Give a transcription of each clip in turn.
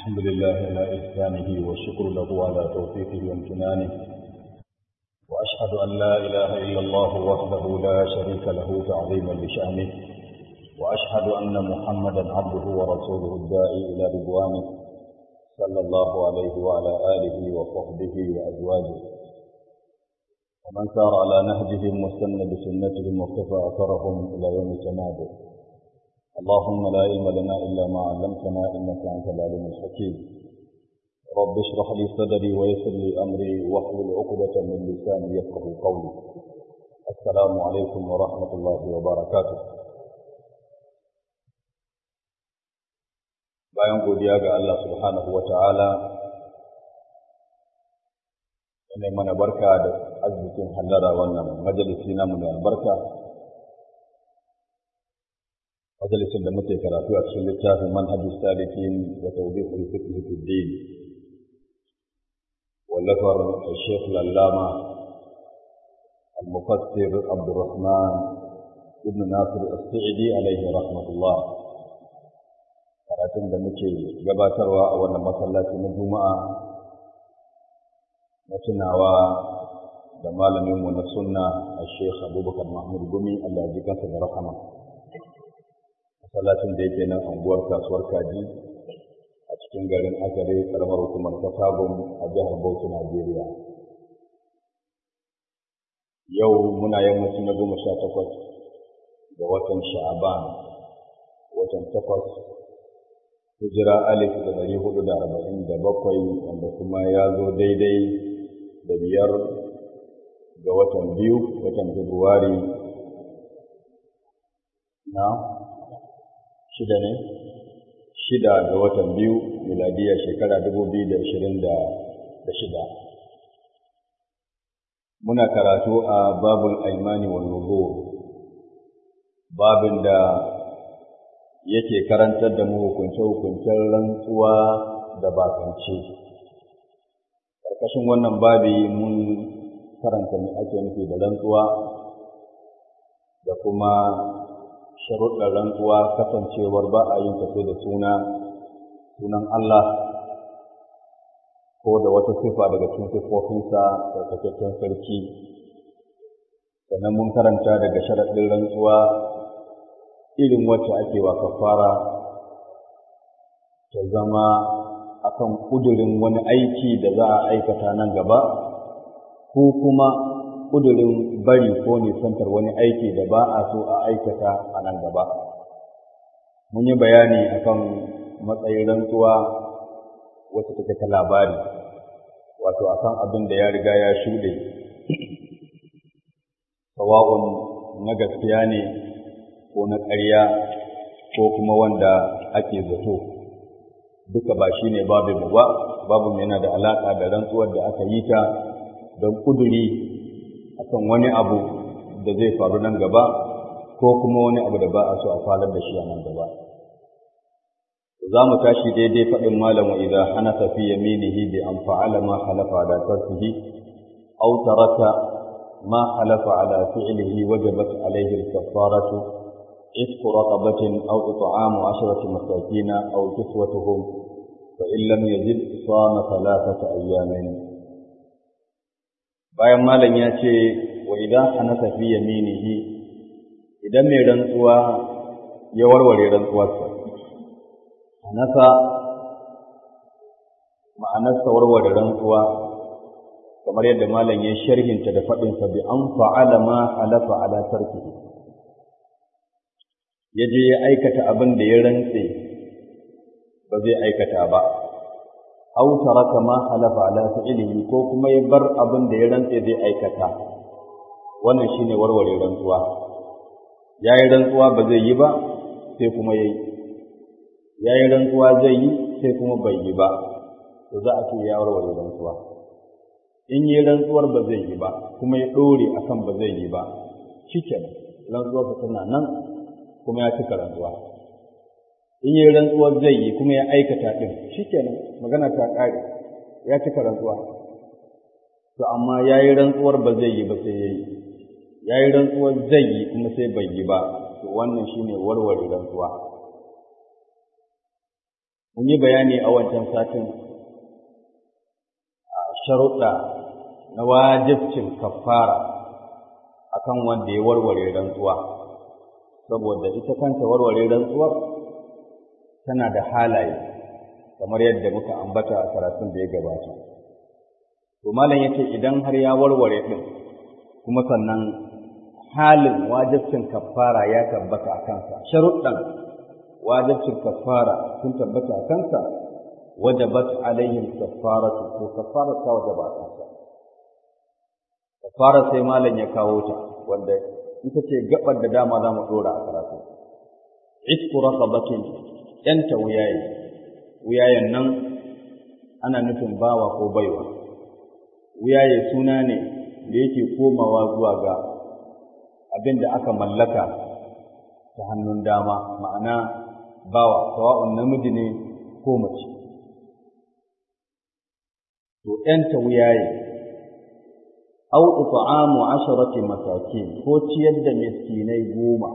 الحمد لله على إحسانه والشكر له على توفيقه وامتنانه وأشهد أن لا إله إلا الله وحده لا شريك له تعظيما لشأنه وأشهد أن محمدا عبده ورسوله الداعي إلى رضوانه صلى الله عليه وعلى آله وصحبه وأزواجه ومن سار على نهجهم واستنى بسنتهم واقتفى أثرهم إلى يوم التناد اللهم لا علم لنا إلا ما علمتنا إنك أنت العليم الحكيم رب اشرح لي صدري ويسر لي أمري واحلل عقدة من لساني يفقه قولي السلام عليكم ورحمة الله وبركاته bayan godiya ga Allah subhanahu wa ta'ala ne mana barka da arzikin hallara wannan majalisi namu da albarka majalisin da muke karatu a cikin littafin manhajus salikin wa tawdihul fiqh fi din wallafar Sheikh Lallama al-Mufassir Abdurrahman ibn Nasir as-Sa'idi alaihi rahmatullah karatun da muke gabatarwa a wannan masallaci na Juma'a na tunawa da malaminmu na sunna a Sheikh Abubakar Mahmud Gumi Allah ya ji kansa da rahama masallacin da yake nan anguwar kasuwar kaji a cikin garin Azare karamar hukumar Katagun a jihar Bauchi Najeriya yau muna yammacin na goma sha takwas ga watan Sha'aban watan takwas hijira alif da dari hudu da arba'in da bakwai wanda kuma ya zo daidai da biyar ga watan biyu watan Fabrairu na shida ne shida ga watan biyu miladiya shekara dubu biyu da ashirin da shida muna karatu a babul aimani wa nuzur babin da yake karantar da mu hukunce-hukuncen rantsuwa da bakance ƙarƙashin wannan babi mun karanta me ake nufi da rantsuwa da kuma sharuɗar rantsuwa kasancewar ba a yin tafi da suna sunan Allah ko da wata sifa daga cikin siffofinsa tsarkakakken sarki sannan mun karanta daga sharaɗin rantsuwa irin wacce ake wa kafara ta zama akan ƙudurin wani aiki da za a aikata nan gaba ko kuma ƙudurin bari ko nisantar wani aiki da ba a so a aikata a nan gaba. Mun yi bayani akan matsayin rantsuwa wacce take ta labari, wato akan abin da ya riga ya shuɗe. Sawa'un na gaskiya ne ko na ƙarya ko kuma wanda ake zato. Duka ba shi ne babinmu ba, babin yana da alaƙa da rantsuwar da aka yi ta don ƙuduri akan wani abu da zai faru nan gaba ko kuma wani abu da ba a so a falar da shi a nan gaba za mu tashi daidai faɗin malam wa idza hanata fi yaminihi bi an fa'ala ma halafa ala tarkihi aw taraka ma halafa ala fi'lihi wajabat alayhi al-kaffaratu عتق رقبة أو إطعام عشرة مساكين أو كسوتهم فإن لم يجد صام ثلاثة أيام bayan malam ya ce wa idan hanasa fi yaminihi idan mai rantsuwa ya warware rantsuwarsa hanasa ma'anarsa warware rantsuwa kamar yadda malam ya sharhinta da faɗinsa bi an fa'ala ma halafa ala tarkihi ya je ya aikata abin da ya rantse ba zai aikata ba aw taraka ma halafa ala fi'lihi ko kuma ya bar abin da ya rantse zai aikata wannan shine warware rantsuwa yayi rantsuwa ba zai yi ba sai kuma yayi yayi rantsuwa zai yi sai kuma bai yi ba to za a ce ya warware rantsuwa in yi rantsuwar ba zai yi ba kuma ya dore akan ba zai yi ba shikenan rantsuwar ta tana nan kuma ya cika rantsuwa in yi rantsuwar zai yi kuma ya aikata ɗin shi kenan magana ta ƙare ya cika rantsuwa to amma ya yi rantsuwar ba zai yi ba sai ya yi ya yi rantsuwar zai yi kuma sai bai yi ba to wannan shi ne warware rantsuwa mun yi bayani a wancan satin a sharuɗa na wajibcin kafara akan wanda ya warware rantsuwa saboda ita kanta warware rantsuwar tana da halaye kamar yadda muka ambata a karatun da ya gabata to malam yace idan har ya warware din kuma sannan halin wajibcin kafara ya tabbata a kansa sharuɗan wajibcin kafara sun tabbata a kansa wajabat alaihim kafaratu to kafara ta wajaba a kansa kafara sai malam ya kawo ta wanda ita ce gabar da dama za mu dora a karatu itku raqabatin yanta wuyaye wuyayen nan ana nufin bawa ko baiwa wuyaye suna ne da yake komawa zuwa ga abin da aka mallaka ta hannun dama ma'ana bawa sawa'un namiji ne ko mace to ‘yanta wuyaye au it'amu asharati masakin ko ciyar da miskinai goma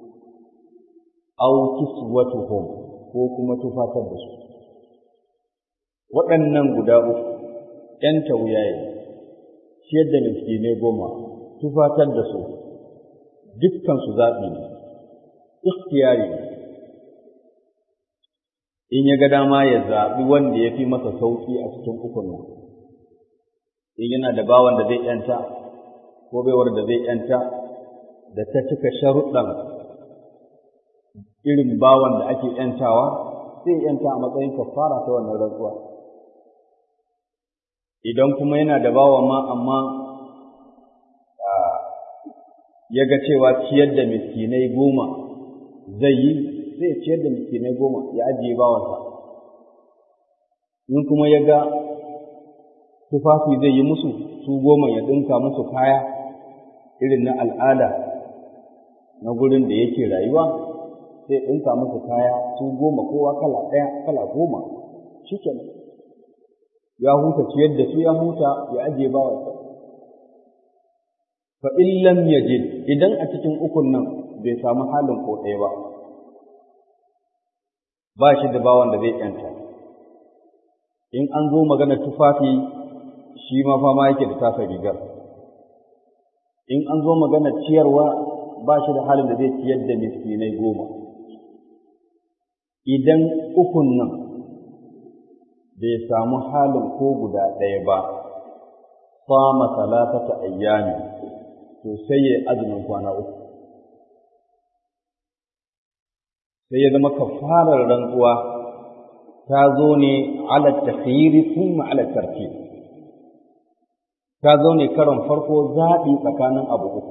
au kiswatuhum ko kuma tufatar da su waɗannan guda uku ‘yanta wuyaye ciyar da miskinai goma tufatar da su dukkan su zaɓi ne ikhtiyari ne in ya ga dama ya zaɓi wanda ya fi masa sauƙi a cikin ukun nan in yana da bawan da zai ‘yanta ko baiwar da zai ‘yanta da ta cika sharuɗan irin bawan da ake ‘yantawa sai ‘yanta a matsayin kafara ta wannan rantsuwa idan kuma yana da bawa ma amma ya ga cewa ciyar da miskinai goma zai yi zai ciyar da miskinai goma ya ajiye bawansa in kuma ya ga tufafi zai yi musu su goma ya ɗinka musu kaya irin na al'ada na gurin da yake rayuwa sai ɗinka musu kaya su goma kowa kala ɗaya kala goma shi ya huta ciyar da su ya huta ya ajiye bawansa fa in lam yajid idan a cikin ukun nan bai samu halin ko ɗaya ba ba shi da bawan da zai yanta in an zo magana tufafi shi ma fama yake da tasa rigar in an zo magana ciyarwa ba shi da halin da zai ciyar da miskinai goma idan ukun nan bai samu halin ko guda ɗaya ba sama salatata ayyami to sai ya azumin kwana uku sai ya zama kafarar rantsuwa ta zo ne ala takhyiri thumma ala tartib ta zo ne karon farko zaɓi tsakanin abu uku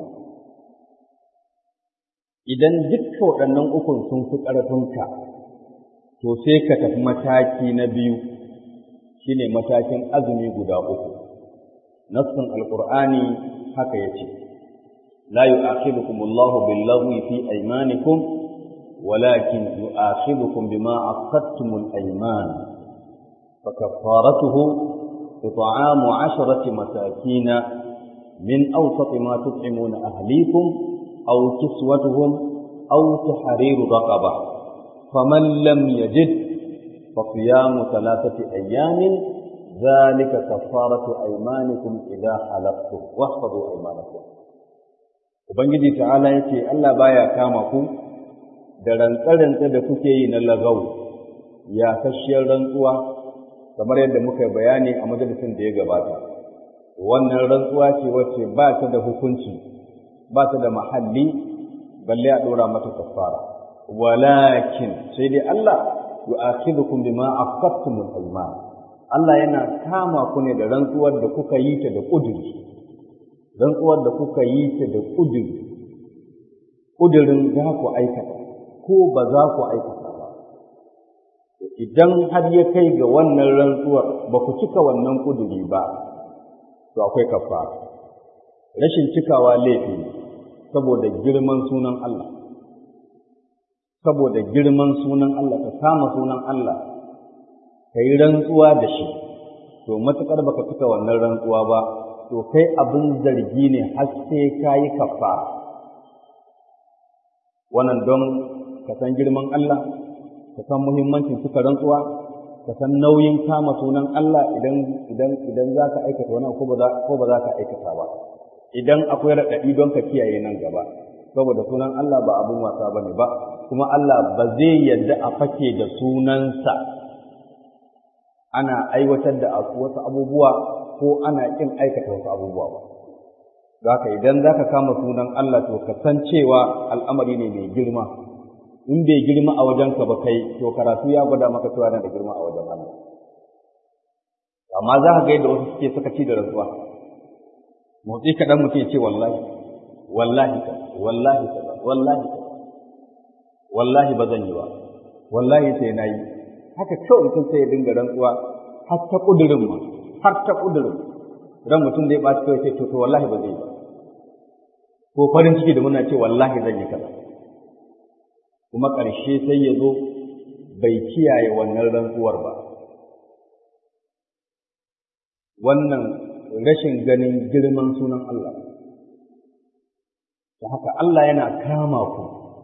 idan dukkan waɗannan ukun sun fi ƙarfinka to sai ka tafi mataki na biyu shine matakin azumi guda uku nassin alqur'ani haka yace la yu'akhidukum Allahu bil-laghwi fi aymanikum walakin yu'akhidukum bima aqadtumul ayman fakaffaratuhu it'amu 'asharati masakin min awsat ma tut'imuna ahlikum aw kiswatuhum aw tahriru raqaba faman lam yajid فصيام ثلاثة أيام ذلك كفارة أيمانكم إذا حلفتم واحفظوا أيمانكم Ubangiji ta'ala ya ce, Allah baya kama ku da rantsarantsa da kuke yi na lagau, ya kashiyar rantsuwa, kamar yadda muka yi bayani a majalisin da ya gabata. Wannan rantsuwa ce wacce ba ta da hukunci, ba ta da mahalli, balle a ɗora mata kafara. Walakin, sai dai Allah yu'akhidukum bima aqadtumul ayman Allah yana kama ku ne da rantsuwar da kuka yi ta da kuduri rantsuwar da kuka yi ta da kuduri kudurin za ku aikata ko ba za ku aikata ba idan har ya kai ga wannan rantsuwar ba ku cika wannan kuduri ba to akwai kafara rashin cikawa laifi saboda girman sunan Allah saboda girman sunan Allah ka kama sunan Allah ka yi rantsuwa da shi to matuƙar baka cika wannan rantsuwa ba to kai abin zargi ne har sai ka yi kafara wannan don ka san girman Allah ka san muhimmancin cika rantsuwa ka san nauyin kama sunan Allah idan idan idan za ka aikata wani ko ba za ko ba za ka aikata ba idan akwai raɗaɗi don ka kiyaye nan gaba saboda sunan Allah ba abun wasa bane ba kuma Allah ba zai yarda a fake da sunansa ana aiwatar da wasu abubuwa ko ana kin aikata wasu abubuwa ba haka idan za ka kama sunan Allah to ka san cewa al'amari ne mai girma in bai girma a wajenka ba kai to karatu ya gwada maka cewa yana da girma a wajen Allah amma za ka ga yadda wasu suke sakaci da rantsuwa motsi kaɗan mutum ya ce wallahi wallahi ka wallahi ka wallahi ka wallahi ba zan yi ba wallahi sai na yi haka kawai mutum sai ya dinga rantsuwa har ta ƙudurin ma har ta ƙudurin ran mutum zai ɓaci kawai sai to to wallahi ba zai yi ba ko farin ciki da muna ce wallahi zan yi kaza kuma ƙarshe sai ya zo bai kiyaye wannan rantsuwar ba wannan rashin ganin girman sunan Allah da haka Allah yana kama ku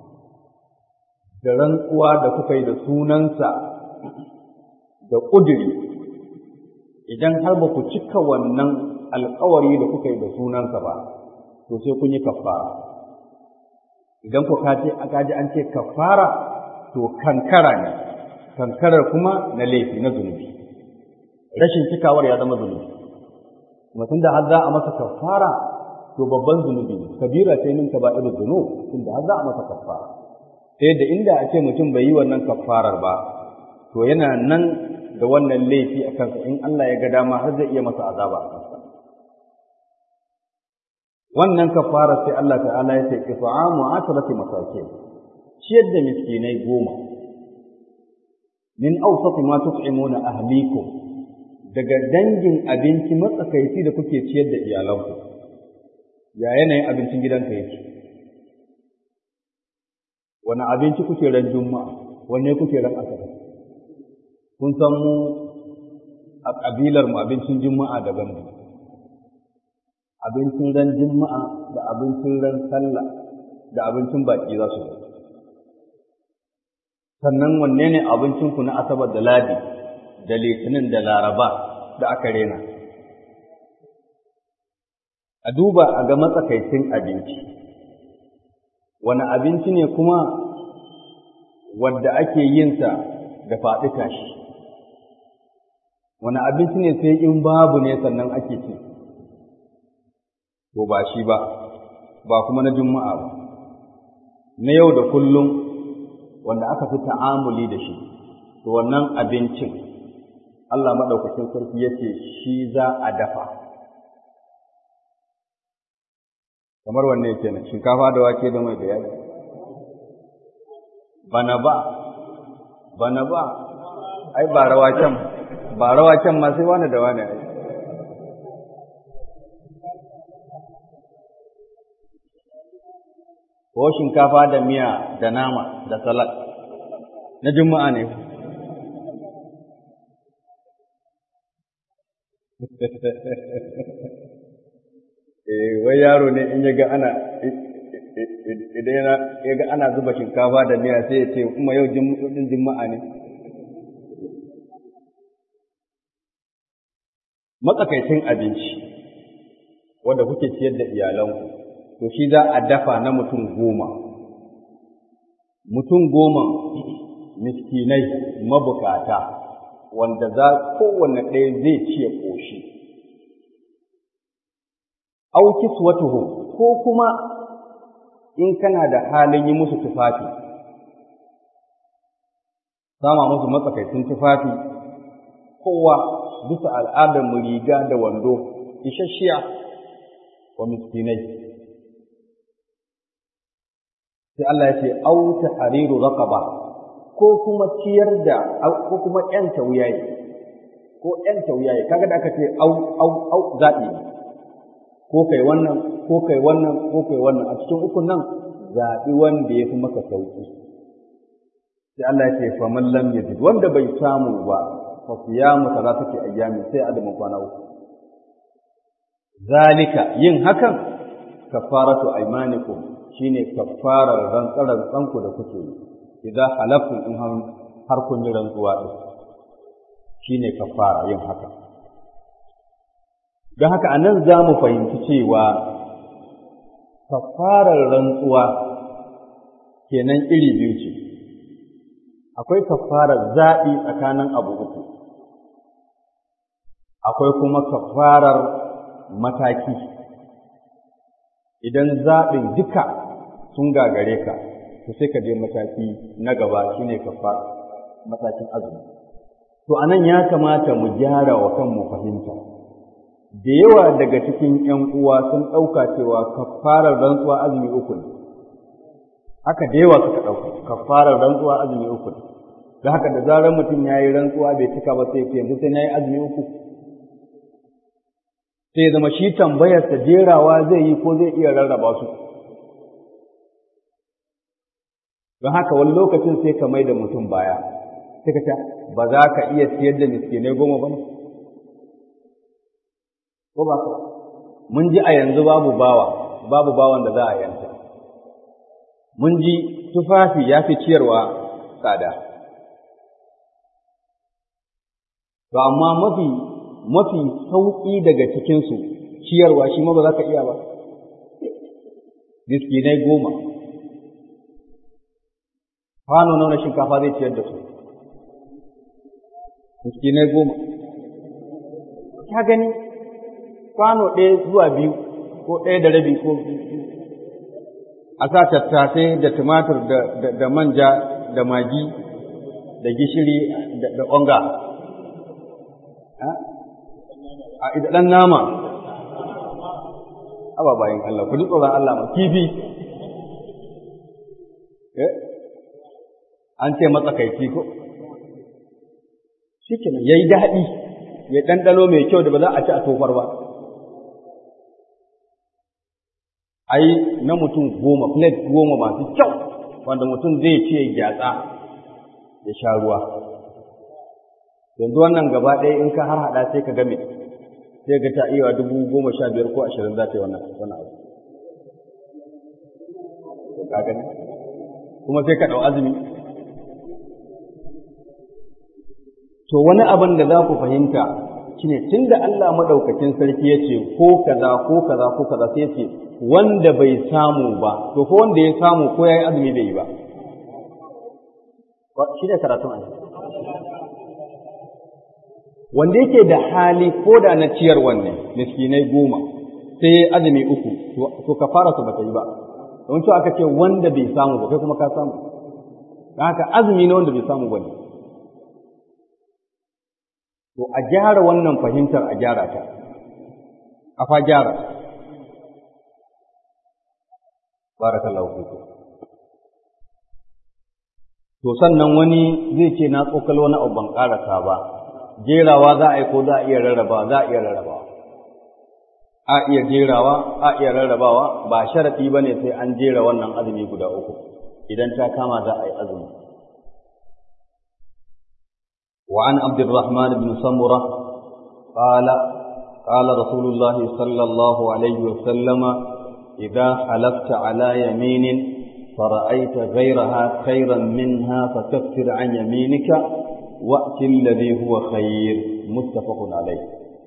da rantsuwa da kuka yi da sunansa da ƙuduri idan har ba ku cika wannan alkawari da kuka yi da sunansa ba to sai kun yi kafara idan ku kaje aka ji an ce kafara to kankara ne kankarar kuma na laifi na zunubi rashin cikawar ya zama zunubi kuma tunda har za a masa kafara to babban zunubi ne kabira ce min kaba'irul zunub tunda har za a masa kafara sai da inda a ce mutum bai yi wannan kafarar ba to yana nan da wannan laifi a kansa in Allah ya ga dama har zai iya masa azaba a kansa wannan kafara sai Allah ta'ala ya ce qita'amu asharati masakin ciyar da miskinai goma min awsati ma tut'imuna ahlikum daga dangin abinci matsakaici da kuke ciyar da iyalanku ya yanayin abincin gidanka yake wani abinci kuke ran juma'a wanne kuke ran asabar kun san mu a ƙabilar mu abincin juma'a daban ne abincin ran juma'a da abincin ran sallah da abincin baki za su sannan wanne ne abincin ku na asabar da ladi da litinin da laraba da aka rena a duba a ga matsakaicin abinci wani abinci ne kuma wadda ake yinsa da faɗi tashi wani abinci ne sai in babu ne sannan ake ci to ba shi ba ba kuma na juma'a ba na yau da kullum wanda aka fi ta'amuli da shi to wannan abincin Allah maɗaukacin sarki ya ce shi za a dafa kamar wanne yake nan shinkafa da wake da mai da yaji bana ba bana ba ai ba rawa can ba rawa can ma sai wani da wani ai ko shinkafa da miya da nama da salad na juma'a ne eh wai yaro ne in ya ga ana idan ya ga ana zuba shinkafa da miya sai ya ce kuma yau din juma'a ne matsakaicin abinci wanda kuke ciyar da iyalanku to shi za a dafa na mutum goma mutum goma miskinai mabukata wanda za kowanne ɗaya zai ci ya ƙoshi aukis watuhu ko kuma in kana da halin yi musu tufafi sama musu matsakaicin tufafi kowa bisa al'adar mu riga da wando isasshiya wa miskinai sai Allah ya ce au tahriru raqaba ko kuma ciyar da ko kuma ƴan tauyaye ko ƴan tauyaye kaga da aka ce au au au zabi ko kai wannan ko kai wannan ko kai wannan a cikin ukun nan zabi wanda yafi maka sauki sai Allah ya ce fa man lam yajid wanda bai samu ba fa siyamu salatati ayyami sai adamin kwana uku zalika yin hakan kafaratu aymanikum shine kafarar rantsaran tsanku da kuke yi idan halafun in har kun yi rantsuwa din shine kafara yin haka don haka a nan za mu fahimci cewa kafarar rantsuwa kenan iri biyu ce akwai kafarar zaɓi tsakanin abu uku akwai kuma kafarar mataki idan zaɓin duka sun gagare ka to sai ka je mataki na gaba shine kafara matakin azumi to anan ya kamata mu gyara wa kanmu fahimta da yawa daga cikin ‘yan uwa sun ɗauka cewa kafarar rantsuwa azumi uku ne haka da yawa suka ɗauka kafarar rantsuwa azumi uku ne da haka da zarar mutum ya yi rantsuwa bai cika ba sai yanzu sai na yi azumi uku sai zama shi tambayarsa jerawa zai yi ko zai iya rarraba su don haka wani lokacin sai ka mai da mutum baya sai ka ce ba za ka iya siyar da miskinai goma ba ne ko ba ka mun ji a yanzu babu bawa babu bawan da za a yanta mun ji tufafi ya fi ciyarwa tsada to amma mafi mafi sauƙi daga cikinsu ciyarwa shi ma ba za ka iya ba miskinai goma kwano nawa na shinkafa zai ciyar da su miskinai goma ka gani kwano ɗaya zuwa biyu ko ɗaya da rabi ko a sa tattasai da tumatur da manja da magi da gishiri da onga a ɗan nama aba bayan Allah ku ji tsoron Allah ma kifi an ce matsakaici ko shi kenan ya yi daɗi ya ɗanɗano mai kyau da ba za a ci a tofar ba ai na mutum goma plate goma masu kyau wanda mutum zai ce ya gyatsa ya sha ruwa yanzu wannan gaba ɗaya in ka har haɗa sai ka game sai ga ta iya dubu goma sha biyar ko ashirin za ta yi wannan wani abu ka gani kuma sai ka ɗau azumi to wani abin da za ku fahimta shine tunda Allah madaukakin sarki ya ce ko kaza ko kaza ko kaza sai ya ce wanda bai samu ba to ko wanda ya samu ko yayi azumi bai yi ba shi ne karatun ayi wanda yake da hali ko da na ciyar wannan miskinai goma sai azumi uku to kafara su bata yi ba don cewa aka ce wanda bai samu ba kai kuma ka samu don haka azumi na wanda bai samu ba ne to a gyara wannan fahimtar a gyara ta a fa gyara barakallahu fiku to sannan wani zai ce na tsokal wani abu ban karasa ba jerawa za a yi ko za a iya rarraba za a iya rarrabawa a iya jerawa a iya rarrabawa ba sharaɗi ba ne sai an jera wannan azumi guda uku idan ta kama za a yi azumi وعن عبد الرحمن بن سمرة قال قال رسول الله صلى الله عليه وسلم إذا حلفت على يمين فرأيت غيرها خيرا منها فكفر عن يمينك وأت الذي هو خير متفق عليه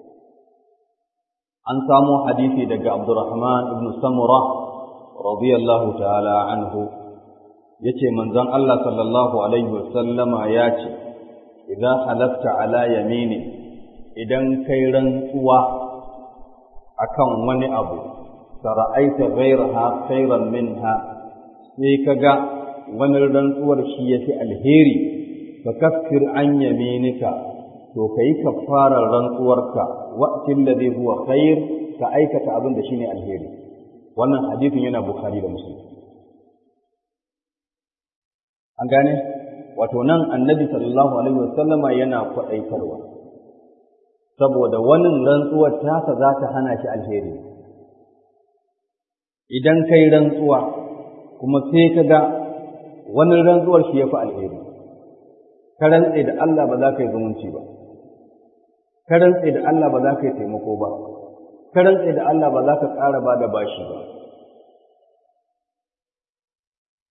عن سامو حديثي دق عبد الرحمن بن سمرة رضي الله تعالى عنه يتي من زن الله صلى الله عليه وسلم ياتي idan halatta ala yamini idan kai rantsuwa akan wani abu sara'aita ghairaha khairan minha sai kaga wani rantsuwar shi yafi alheri fa kaffir an yaminika to kai kafarar rantsuwarka wa'til ladhi huwa khair ka aikata abin da shine alheri wannan hadisin yana bukhari da muslim an gane wato nan annabi sallallahu alaihi wasallama yana kwaɗaitarwa saboda wani rantsuwar tasa za ta hana shi alheri idan kai rantsuwa kuma sai ka ga wani rantsuwar shi ya fi alheri ka rantse da Allah ba za ka yi zumunci ba ka rantse da Allah ba za ka yi taimako ba ka rantse da Allah ba za ka ƙara ba da bashi ba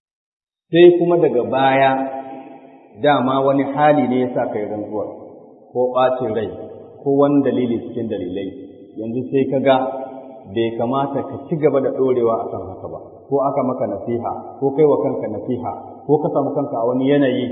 sai kuma daga baya dama wani hali ne ya sa ka yi rantsuwar ko ɓacin rai ko wani dalili cikin dalilai yanzu sai ka ga bai kamata ka ci gaba da ɗorewa a kan haka ba ko aka maka nasiha ko kai wa kanka nasiha ko ka samu kanka a wani yanayi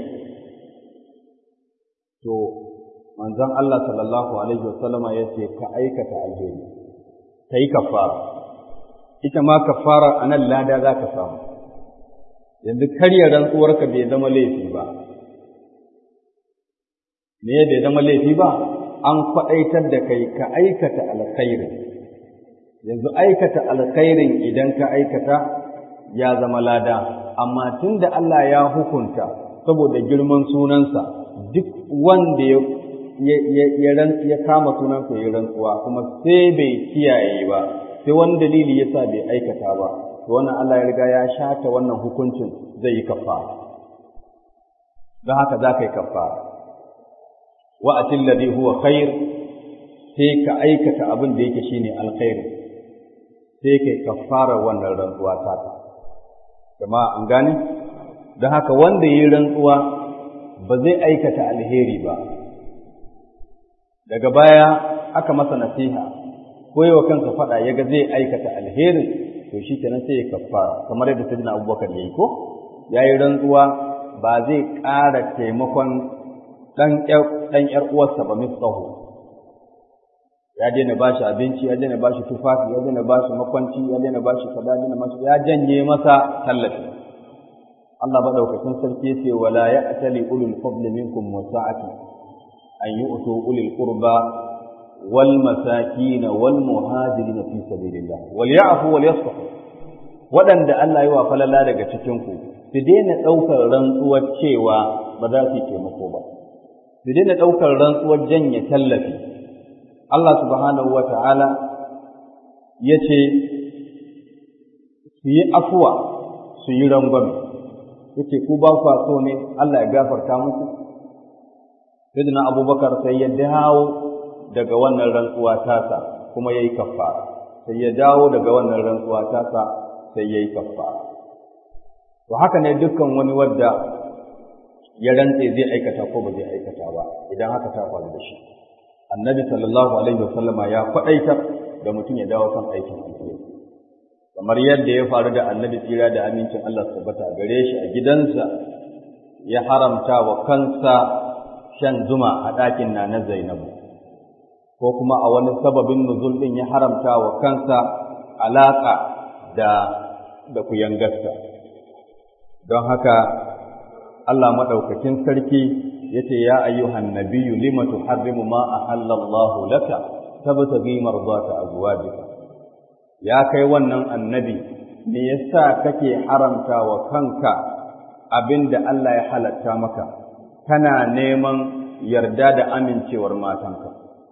to manzon Allah sallallahu alaihi wasallama ya ce ka aikata alheri ka yi kafara ita ma kafara a nan lada za ka samu yanzu karya rantsuwarka bai zama laifi ba me bai zama laifi ba an kwaɗaitar da kai ka aikata alkhairin yanzu aikata alkhairin idan ka aikata ya zama lada amma tun da Allah ya hukunta saboda girman sunansa duk wanda ya ya kama sunansa ya rantsuwa kuma sai bai kiyaye ba sai wani dalili yasa bai aikata ba to wannan Allah ya riga ya shata wannan hukuncin zai yi kafara don haka za ka yi kafara wa atil ladhi huwa khair sai ka aikata abin da yake shine alkhairi sai kai kafara wannan rantsuwa ta ta jama'a an gane don haka wanda yi rantsuwa ba zai aikata alheri ba daga baya aka masa nasiha ko yawa kansa faɗa ya ga zai aikata alherin to shi kenan sai ya kafara kamar yadda sayyidina abubakar ya yi ko ya yi rantsuwa ba zai ƙara taimakon ɗan ‘yar uwarsa ba misƙahu ya daina ba shi abinci ya daina ba shi tufafi ya daina ba shi makwanci ya daina ba shi kaza daina masu ya janye masa tallafi Allah madaukakin sarki yace wala ya'tali ulul fadli minkum wasa'ati an yu'tu ulil qurba wal masakin wal muhajirin fi sabilillah wal ya'fu wal yasfahu wadanda Allah ya wa falala daga cikin ku su daina daukar rantsuwar cewa ba za su yi taimako ba su daina daukar rantsuwar janye tallafi Allah subhanahu wa ta'ala ya ce su yi afuwa su yi rangwame, ya ce ku ba kwa so ne Allah ya gafarta muku? Sidina Abubakar sai ya dawo daga wannan rantsuwa tasa kuma ya yi kafara, sai ya dawo daga wannan rantsuwa tasa sai ya yi kafara. To haka ne dukkan wani wadda ya rantse zai aikata ko ba zai aikata ba idan haka ta faru da shi. annabi sallallahu alaihi wasallama ya faɗaitar da mutum ya dawo kan aikin alheri kamar yadda ya faru da annabi tsira da amincin Allah tabbata gare shi a gidansa ya haramta wa kansa shan zuma a ɗakin na na Zainabu ko kuma a wani sababin nuzul ɗin ya haramta wa kansa alaƙa da da kuyangarsa don haka Allah maɗaukakin sarki yace ya ayyuhan nabiyyu lima tuharrimu ma ahallallahu laka tabtaghi mardata azwajika ya kai wannan annabi me yasa kake haramta wa kanka abinda Allah ya halatta maka kana neman yarda da amincewar matanka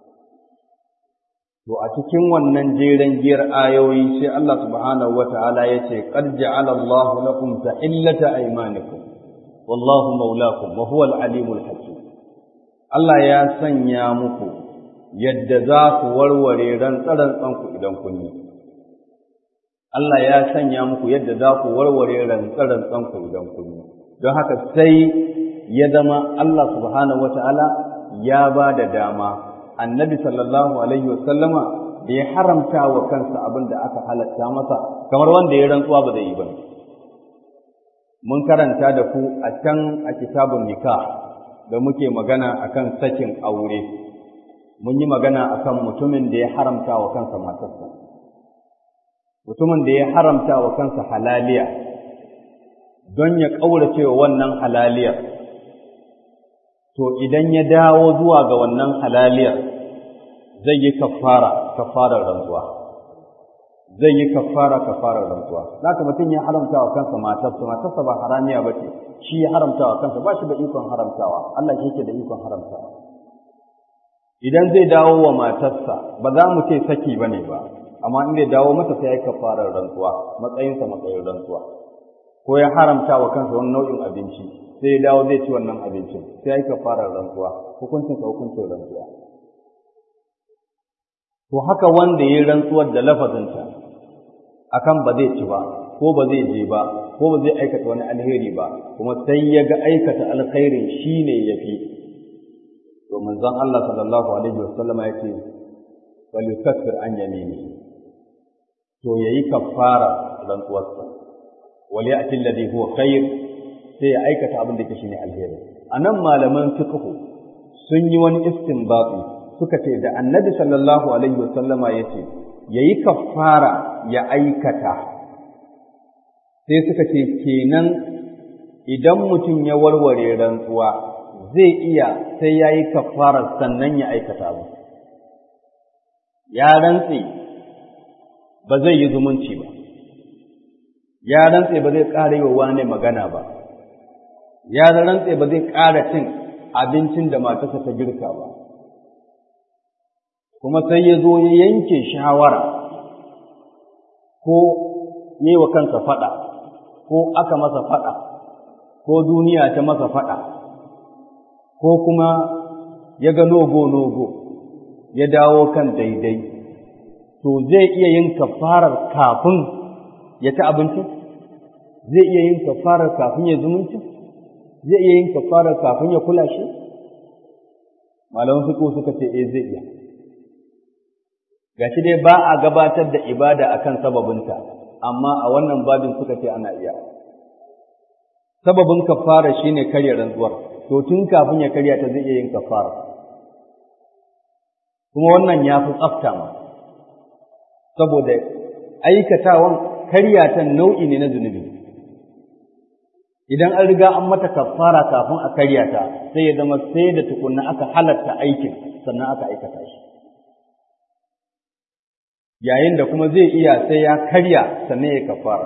to a cikin wannan jeren giyar ayoyi sai Allah subhanahu wataala yace qad ja'ala Allahu lakum tahillata aymanikum wallahu maulakum wa huwa al-alimul hakim Allah ya sanya muku yadda za ku warware rantsaran ku idan kun yi Allah ya sanya muku yadda za ku warware rantsaran ku idan kun yi don haka sai ya zama Allah subhanahu wataala ya ba da dama annabi sallallahu alaihi wasallama da ya haramta wa kansa abin da aka halatta masa kamar wanda ya rantsuwa ba zai yi ba mun karanta da ku a can a kitabun nikah da muke magana akan sakin aure mun yi magana akan mutumin da ya haramta wa kansa matarsa mutumin da ya haramta wa kansa halaliya don ya ƙaurace wa wannan halaliyar to idan ya dawo zuwa ga wannan halaliyar zai yi kafara kafarar rantsuwa zai yi kafara kafarar rantsuwa zaka mutum ya haramta wa kansa matarsa matarsa ba haramiya ba ce shi ya haramta wa kansa ba shi da ikon haramtawa Allah shi yake da ikon haramtawa idan zai dawo wa matarsa ba za mu ce saki bane ba amma in zai dawo mata sai ya yi kafarar rantsuwa matsayinsa matsayin rantsuwa ko ya haramta wa kansa wani nau'in abinci sai ya dawo zai ci wannan abincin sai ya yi kafarar rantsuwa hukuncinsa hukuncin rantsuwa to haka wanda ya yi rantsuwar da lafazinta akan ba zai ci ba ko ba zai je ba ko ba zai aikata wani alheri ba kuma sai ya ga aikata alkhairin shine yafi to manzon Allah sallallahu alaihi wasallama ya ce bal yukaffir an yamini to yayi kaffara rantsuwarsa wal ya'ti alladhi huwa khair sai ya aikata abin da yake shine alheri anan malaman fiqh sun yi wani istinbati suka ce da annabi sallallahu alaihi wasallama yace yayi kaffara ya aikata sai suka ce kenan idan mutum ya warware rantsuwa zai iya sai yayi kaffara sannan ya aikata ba ya rantse ba zai yi zumunci ba ya rantse ba zai ƙara yi wa wane magana ba ya rantse ba zai ƙara cin abincin da matarsa ta girka ba kuma sai ya zo ya yanke shawara ko yi wa kansa faɗa ko aka masa faɗa ko duniya ta masa faɗa ko kuma ya ga nogo-nogo ya dawo kan daidai to zai iya yin kafarar kafin ya ci abinci zai iya yin kafarar kafin ya zumunci zai iya yin kafarar kafin ya kula shi malaman fiqh suka ce eh zai iya gashi dai ba a gabatar da ibada akan sababinta amma a wannan babin suka ce ana iya sababin kafara shine karya rantsuwar to tun kafin ya karya ta zai iya yin kafara kuma wannan ya fi tsafta ma saboda aikatawan karyata nau'i ne na zunubi idan an riga an mata kafara kafin a karya ta sai ya zama sai da tukunna aka halatta aikin sannan aka aikata shi yayin da kuma zai iya sai ya karya sannan ya kafara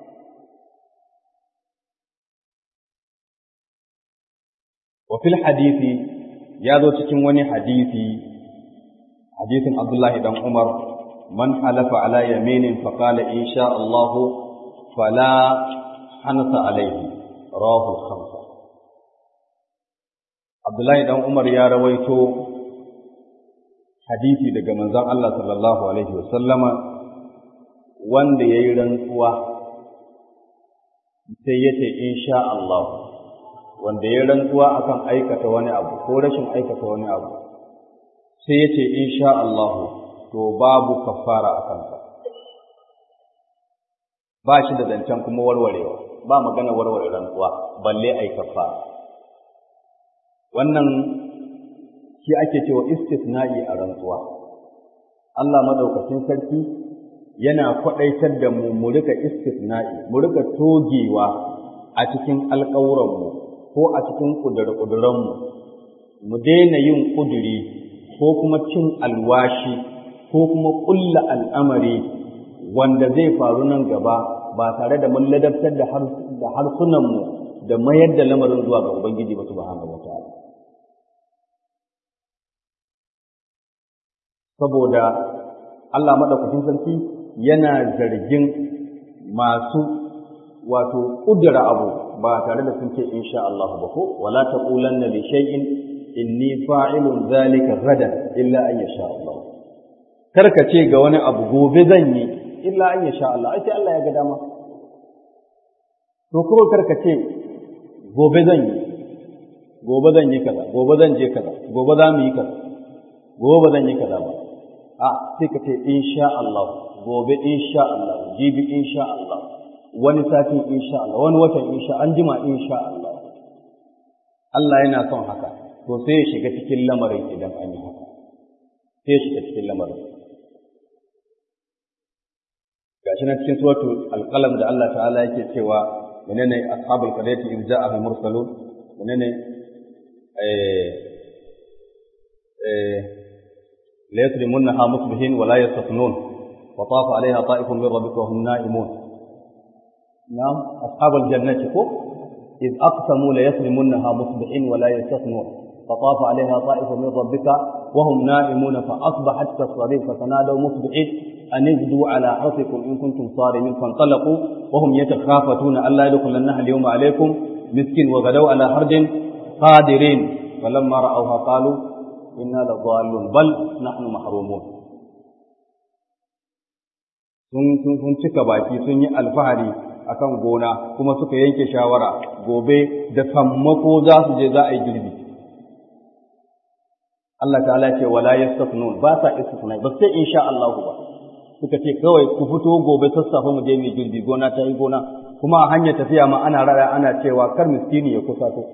wa fil hadisi ya zo cikin wani hadisi hadisin Abdullahi dan Umar man halafa ala yaminin fa qala insha Allah fala hanasa alaihi rawahu khamsa Abdullahi dan Umar ya rawaito hadisi daga manzon Allah sallallahu alaihi wasallama wanda yayi rantsuwa sai yace insha Allah wanda ya rantsuwa akan aikata wani abu ko rashin aikata wani abu sai ya ce insha Allah to babu kafara a kansa ba shi da zancen kuma warwarewa ba magana warware rantsuwa balle ai kafara wannan shi ake cewa istisna'i a rantsuwa Allah madaukakin sarki yana kwaɗaitar da mu mu rika istisna'i mu rika togewa a cikin alƙawuranmu ko a cikin ƙudure-ƙudurenmu mu daina yin ƙuduri ko kuma cin alwashi ko kuma ƙulla al'amari wanda zai faru nan gaba ba tare da mun ladabtar da harsunanmu da mayar da lamarin zuwa ga Ubangiji ba subhanahu wa ta'ala. Saboda Allah maɗaukakin sarki yana zargin masu wato ƙudura abu ba tare da sun ce insha Allah ba ko wala taqulanna li shay'in inni fa'ilun zalika gadan illa an yasha Allah karka ce ga wani abu gobe zan yi illa an yasha Allah ai sai Allah ya ga dama to kuma karka ce gobe zan yi gobe zan yi kaza gobe zan je kaza gobe za mu yi kaza gobe ba zan yi kaza ba a sai ka ce insha Allah gobe insha Allah jibi insha Allah wani satin insha Allah wani watan insha an jima insha Allah Allah yana son haka to sai ya shiga cikin lamarin idan an yi haka sai ya shiga cikin lamarin gashi na cikin suratu alqalam da Allah ta'ala yake cewa menene ashabul qadati in ja'a al mursalun menene eh eh la yasrimunha musbihin wa la yastathnun wa tafa alaiha ta'ifun min rabbika wa hum na'imun نعم أصحاب الجنة كو إذ أقسموا ليسلمنها مصبحين ولا يستثنون فطاف عليها طائف من ربك وهم نائمون فأصبحت كالصريم فتنادوا مصبحين أن اغدوا على حرثكم إن كنتم صارمين فانطلقوا وهم يتخافتون ألا يدخلنها اليوم عليكم مسكين وغدوا على حرد قادرين فلما رأوها قالوا إنا لضالون بل نحن محرومون sun cika baki sun yi alfahari akan gona kuma suka yanke shawara gobe da sammako za su je za a yi girbi Allah ta'ala ce wala yastafnun ba sa istifnai ba sai insha Allah ba suka ce kawai ku fito gobe sassafe mu je mu girbi gona ta yi gona kuma a hanyar tafiya ma ana rada ana cewa kar miskini ya kusa to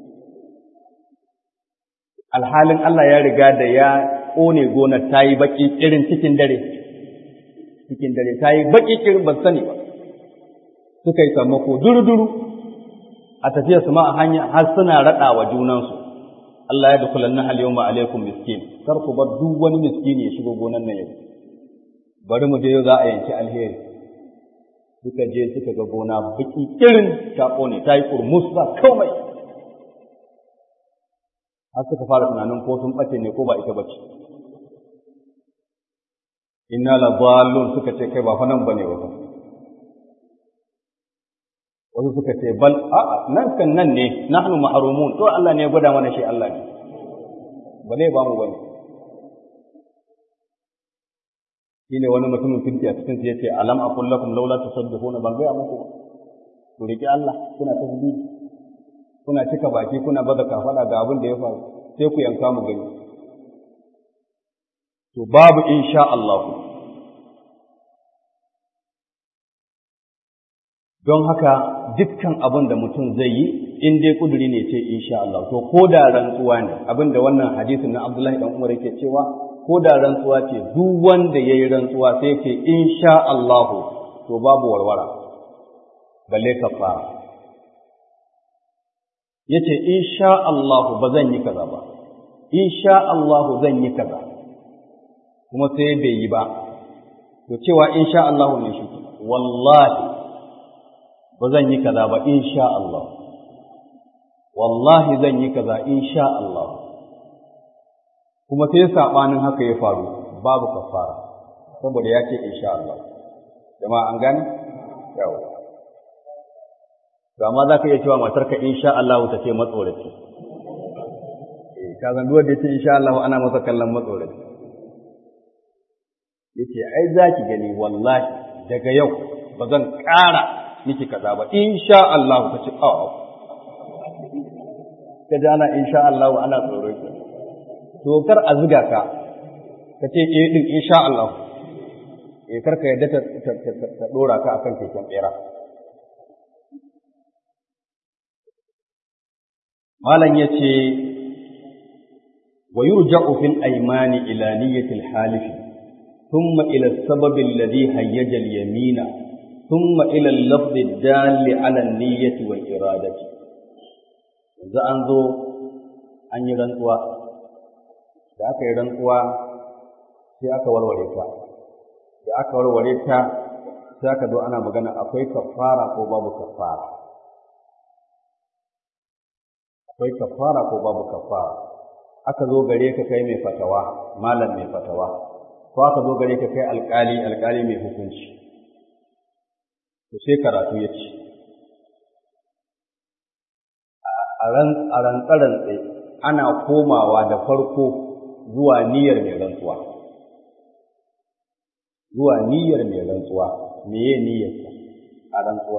alhalin Allah ya riga da ya ƙone gonar ta yi baƙi irin cikin dare cikin dare ta yi baƙi irin ban sani ba suka yi sammako duru-duru a tafiya su ma a hanya har suna raɗa wa junansu Allah ya dukulan na al-yawma alaikum miskin kar ku bar duk wani miskini ya shigo gonan nan yau bari mu je yau za a yanki alheri suka je suka ga gona baki irin ta kone ta yi kurmus ba komai har suka fara tunanin ko sun bace ne ko ba ita bace inna la dallun suka ce kai ba fa nan bane ba wasu suka ce bal a'a nan kan nan ne nahnu mahrumun to Allah ne ya gwada mana shi Allah ne ba ne ba mu bane shine wani mutumin kirki a cikin ya ce alam aqul lakum laula tusabbihuna ban gaya muku ba ku riki Allah kuna tasbih kuna cika baki kuna baza kafada ga abin da ya faru sai ku yanka mu gani to babu insha Allah don haka dukkan abin da mutum zai yi in dai kuduri ne ce insha Allah to ko da rantsuwa ne abin da wannan hadisin na Abdullahi dan Umar yake cewa ko da rantsuwa ce duk wanda ya yi rantsuwa sai ce insha Allahu to babu warwara balle kafara ya ce insha Allahu ba zan yi kaza ba insha Allahu zan yi kaza kuma sai bai yi ba to cewa insha Allahu ne shi wallahi ba zan yi kaza ba insha Allah wallahi zan yi kaza insha Allah kuma sai saɓanin haka ya faru babu kafara saboda ya ce insha Allah jama'a an gane yawa to amma za ka iya cewa matarka insha Allah ta ce matsoraci eh ka zan duwar da ya ce insha Allah ana masa kallon matsoraci yace ai za ki gani wallahi daga yau ba zan ƙara miki kaza ba insha Allah ta ce a ka ji ana insha Allah ana tsoro ki to kar a ziga ka ka ce eh din insha Allah eh kar ka yadda ta ta dora ka akan keken bera malam yace wa yurja'u fil aymani ila niyyati al halifi thumma ila as-sabab alladhi hayyaja al yamina thumma ila al lafz ad-dal ala an niyyati wal iradati yanzu an zo an yi rantsuwa da aka yi rantsuwa sai aka warware ta da aka warware ta sai aka zo ana magana akwai kafara ko babu kafara akwai kafara ko babu kafara aka zo gare ka kai mai fatawa malam mai fatawa ko aka zo gare ka kai alkali alkali mai hukunci to sai karatu ya ce a rantsarantse ana komawa da farko zuwa niyyar mai rantsuwa zuwa niyyar mai rantsuwa meye niyyarsa a rantsuwar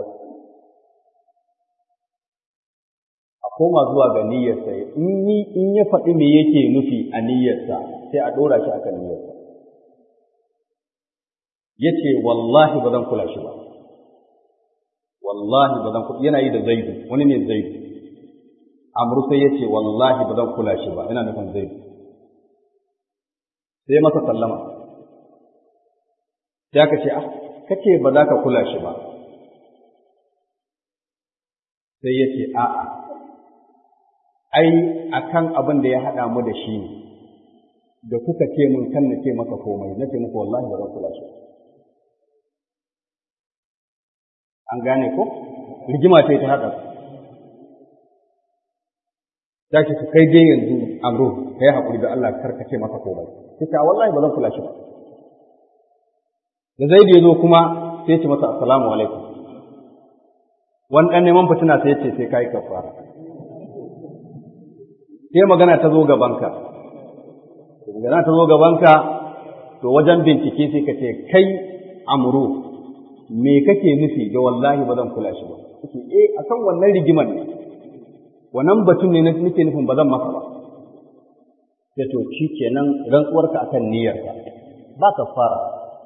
a koma zuwa ga niyyarsa in ya faɗi me yake nufi a niyyarsa sai a ɗora shi akan niyyarsa ya ce wallahi ba zan kula shi ba wallahi ba zan kula yana yi da zaidu wani ne zaidu amru sai ya ce wallahi ba zan kula shi ba ina nufin zaidu sai masa sallama sai aka ce ah kace ba za ka kula shi ba sai ya ce a'a ai akan abin da ya haɗa mu da shi ne da kuka ce mun kan na ce maka komai na ce muku wallahi ba zan kula shi an gane ko rigima ce ta haɗa za ki kai je yanzu amro ka yi haƙuri da Allah karkace masa komai sai wallahi ba zan kula shi ba da zai ya zo kuma sai ya ce masa assalamu alaikum wani ɗan neman fitina sai ya ce sai ka yi kafara sai magana ta zo gabanka magana ta zo gabanka to wajen bincike sai ka ce kai amru me kake nufi ga wallahi ba zan kula shi ba kace eh akan wannan rigimar ne wannan batun ne nake nufin ba zan maka ba sai to shi kenan rantsuwarka akan niyyarka ba ka fara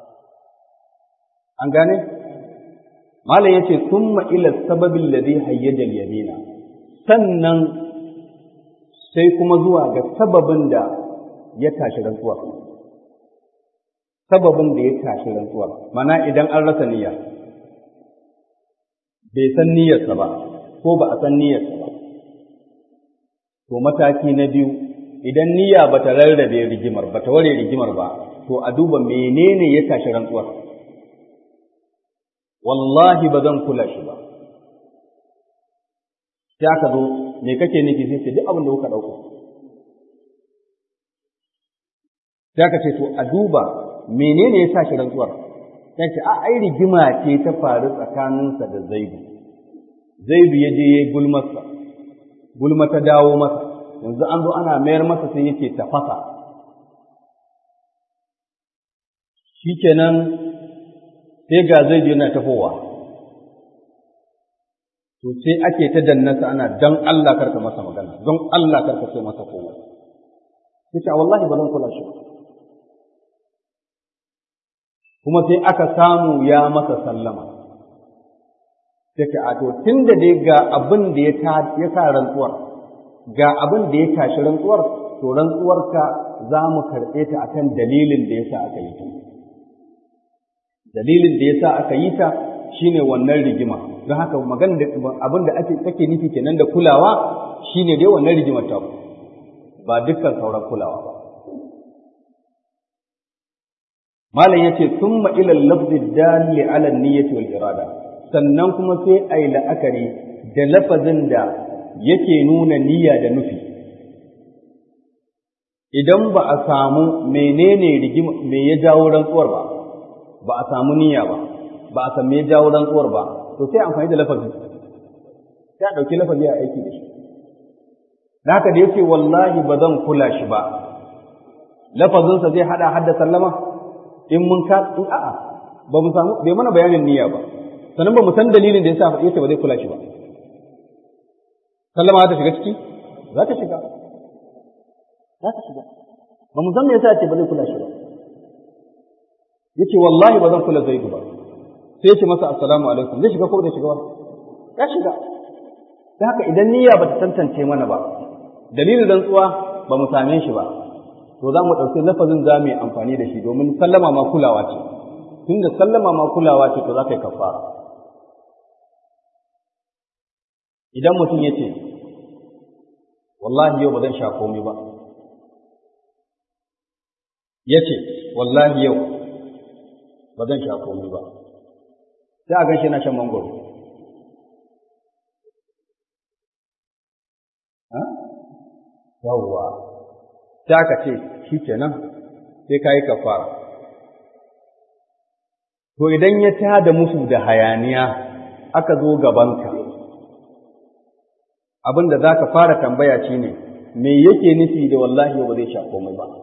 an gane malam yace summa ila sababin ladhi hayyaja yamina sannan sai kuma zuwa ga sababin da ya tashi rantsuwar sababin da ya tashi rantsuwar mana idan an rasa niyya bai san niyyarsa ba ko ba a san niyyarsa ba to mataki na biyu idan niyya ba ta rarrabe rigimar ba ta ware rigimar ba to a duba menene ya tashi rantsuwar wallahi ba zan kula shi ba sai aka zo me kake nufi sai ce duk abin da kuka ɗauka sai aka ce to a duba menene ya sa shi rantsuwar sai ce a ai rigima ce ta faru tsakaninsa da zaidu zaidu ya je ya yi gulmarsa gulma ta dawo masa yanzu an zo ana mayar masa sai yake tafasa shikenan sai ga zaidu yana tafowa to sai ake ta dannasa ana dan Allah karka masa magana don Allah karka sai masa kowa yace wallahi ba zan kula shi ba kuma sai aka samu ya masa sallama sai ka a to tunda dai ga abin da ya ta ya sa rantsuwar ga abin da ya tashi rantsuwar to rantsuwarka za mu karɓe ta akan dalilin da yasa aka yi ta dalilin da yasa aka yi ta shine wannan rigima don haka magana da abin da ake kake nufi kenan da kulawa shine dai wannan rigimar ta ba dukkan sauran kulawa ba malam yace thumma ila al-lafzi dalli ala an-niyyati wal irada sannan kuma sai ai la'akari da lafazin da yake nuna niyya da nufi idan ba a samu menene rigima me ya jawo rantsuwar ba ba a samu niyya ba ba a san me ya jawo rantsuwar ba to sai amfani da lafazi sai a ɗauki lafazi a aiki da shi da haka da yake wallahi ba zan kula shi ba lafazinsa zai haɗa hadda sallama in mun ka in a'a ba mu samu bai mana bayanin niyya ba sannan ba mu san dalilin da yasa yace ba zai kula shi ba sallama za ta shiga ciki za ta shiga za ta shiga ba mu san me yasa yace ba zai kula shi ba yace wallahi ba zan kula zaidu ba sai yace masa assalamu alaikum zai shiga ko bai shiga ba ya shiga da haka idan niyya ba ta tantance mana ba dalilin rantsuwa ba mu same shi ba to za mu ɗauki lafazin za mu yi amfani da shi domin sallama ma kulawa ce tunda sallama ma kulawa ce to za ka yi kafara idan mutum ya ce wallahi yau ba zan sha komai ba ya ce wallahi yau ba zan sha komai ba sai a ganshi na shan mangoro yawwa sai aka ce shi kenan sai ka yi kafara to idan ya tada musu da hayaniya aka zo gabanka abin da za ka fara tambaya shi ne me yake nufi da wallahi ba zai sha komai ba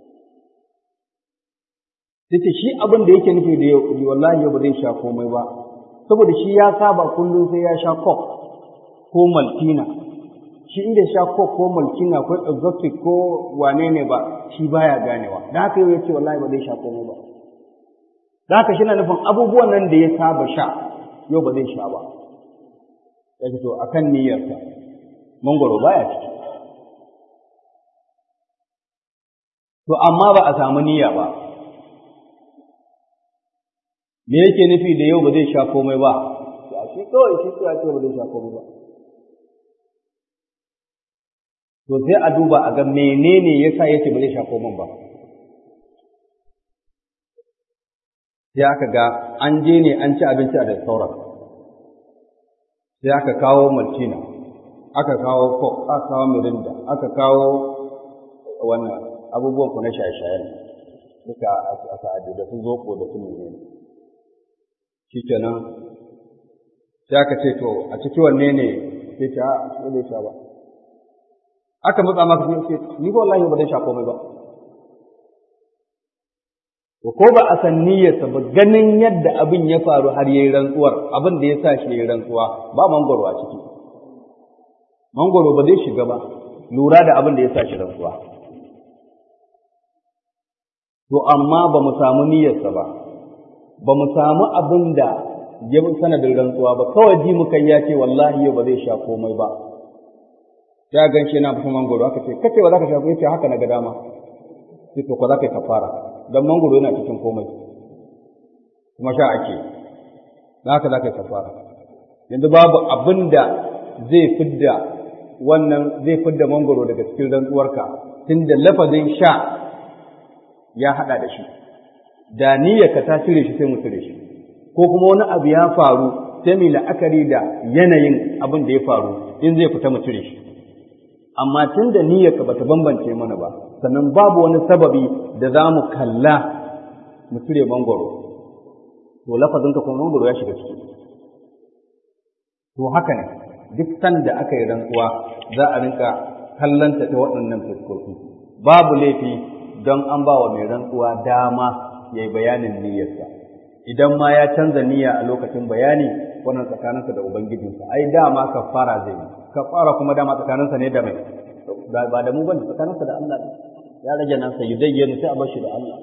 sai shi abin da yake nufi da wallahi ba zai sha komai ba saboda shi ya saba kullum sai ya sha coke ko maltina shi inda sha coke ko maltina ko exotic ko wane ne ba shi baya ganewa da haka yau ya ce wallahi ba zai sha komai ba da haka shi na nufin abubuwan nan da ya saba sha yau ba zai sha ba ya ce to akan niyyarsa mangoro baya ciki to amma ba a samu niyya ba me yake nufi da yau ba zai sha komai ba a shi kawai shi ya ce ba zai sha komai ba to sai a duba a ga menene yasa yake ba zai sha komai ba sai aka ga an je ne an ci abinci a da sauran sai aka kawo maltina aka kawo coke aka kawo mirinda aka kawo wannan abubuwan ku na shaye-shayen duka a sa'adu da su zoko da su menene shikenan sai aka ce to a ciki wanne ne sai ta a bai sha ba aka matsa maka sai ce ni ba wallahi ba zai sha komai ba to ko ba a san niyyarsa ba ganin yadda abin ya faru har yayi rantsuwar abin da ya sa shi yayi rantsuwa ba mangoro a ciki mangoro ba zai shiga ba lura da abin da ya sa shi rantsuwa to amma ba mu samu niyyarsa ba ba mu samu abin da ya sanadin rantsuwa ba kawai ji muka ya ce wallahi yau ba zai sha komai ba ya gan shi yana fasa mangoro aka ce kace ba za ka sha komai ce haka na ga dama sai to ko za ka yi kafara dan mangoro yana cikin komai kuma sha ake da haka za ka yi kafara yanzu babu abin da zai fidda wannan zai fidda mangoro daga cikin rantsuwarka tunda lafazin sha ya haɗa da shi da niyyarka ta cire shi sai mu cire shi ko kuma wani abu ya faru sai mu la'akari da yanayin abin da ya faru in zai fita mu cire shi amma tun da niyyarka bata bambance mana ba sannan babu wani sababi da za mu kalla mu cire mangoro to lafazinka kuma mangoro ya shiga ciki to haka ne duk sanda aka yi rantsuwa za a rinka kallanta ta waɗannan fuskoki babu laifi don an ba wa mai rantsuwa dama ya yi bayanin niyyarsa idan ma ya canza niyya a lokacin bayani wannan tsakaninsa da ubangijinsa ai dama kafara zai yi kafara kuma dama tsakaninsa ne da mai ba da mu bane tsakaninsa da Allah ne ya rage nan sai yudayyanu sai a bar shi da Allah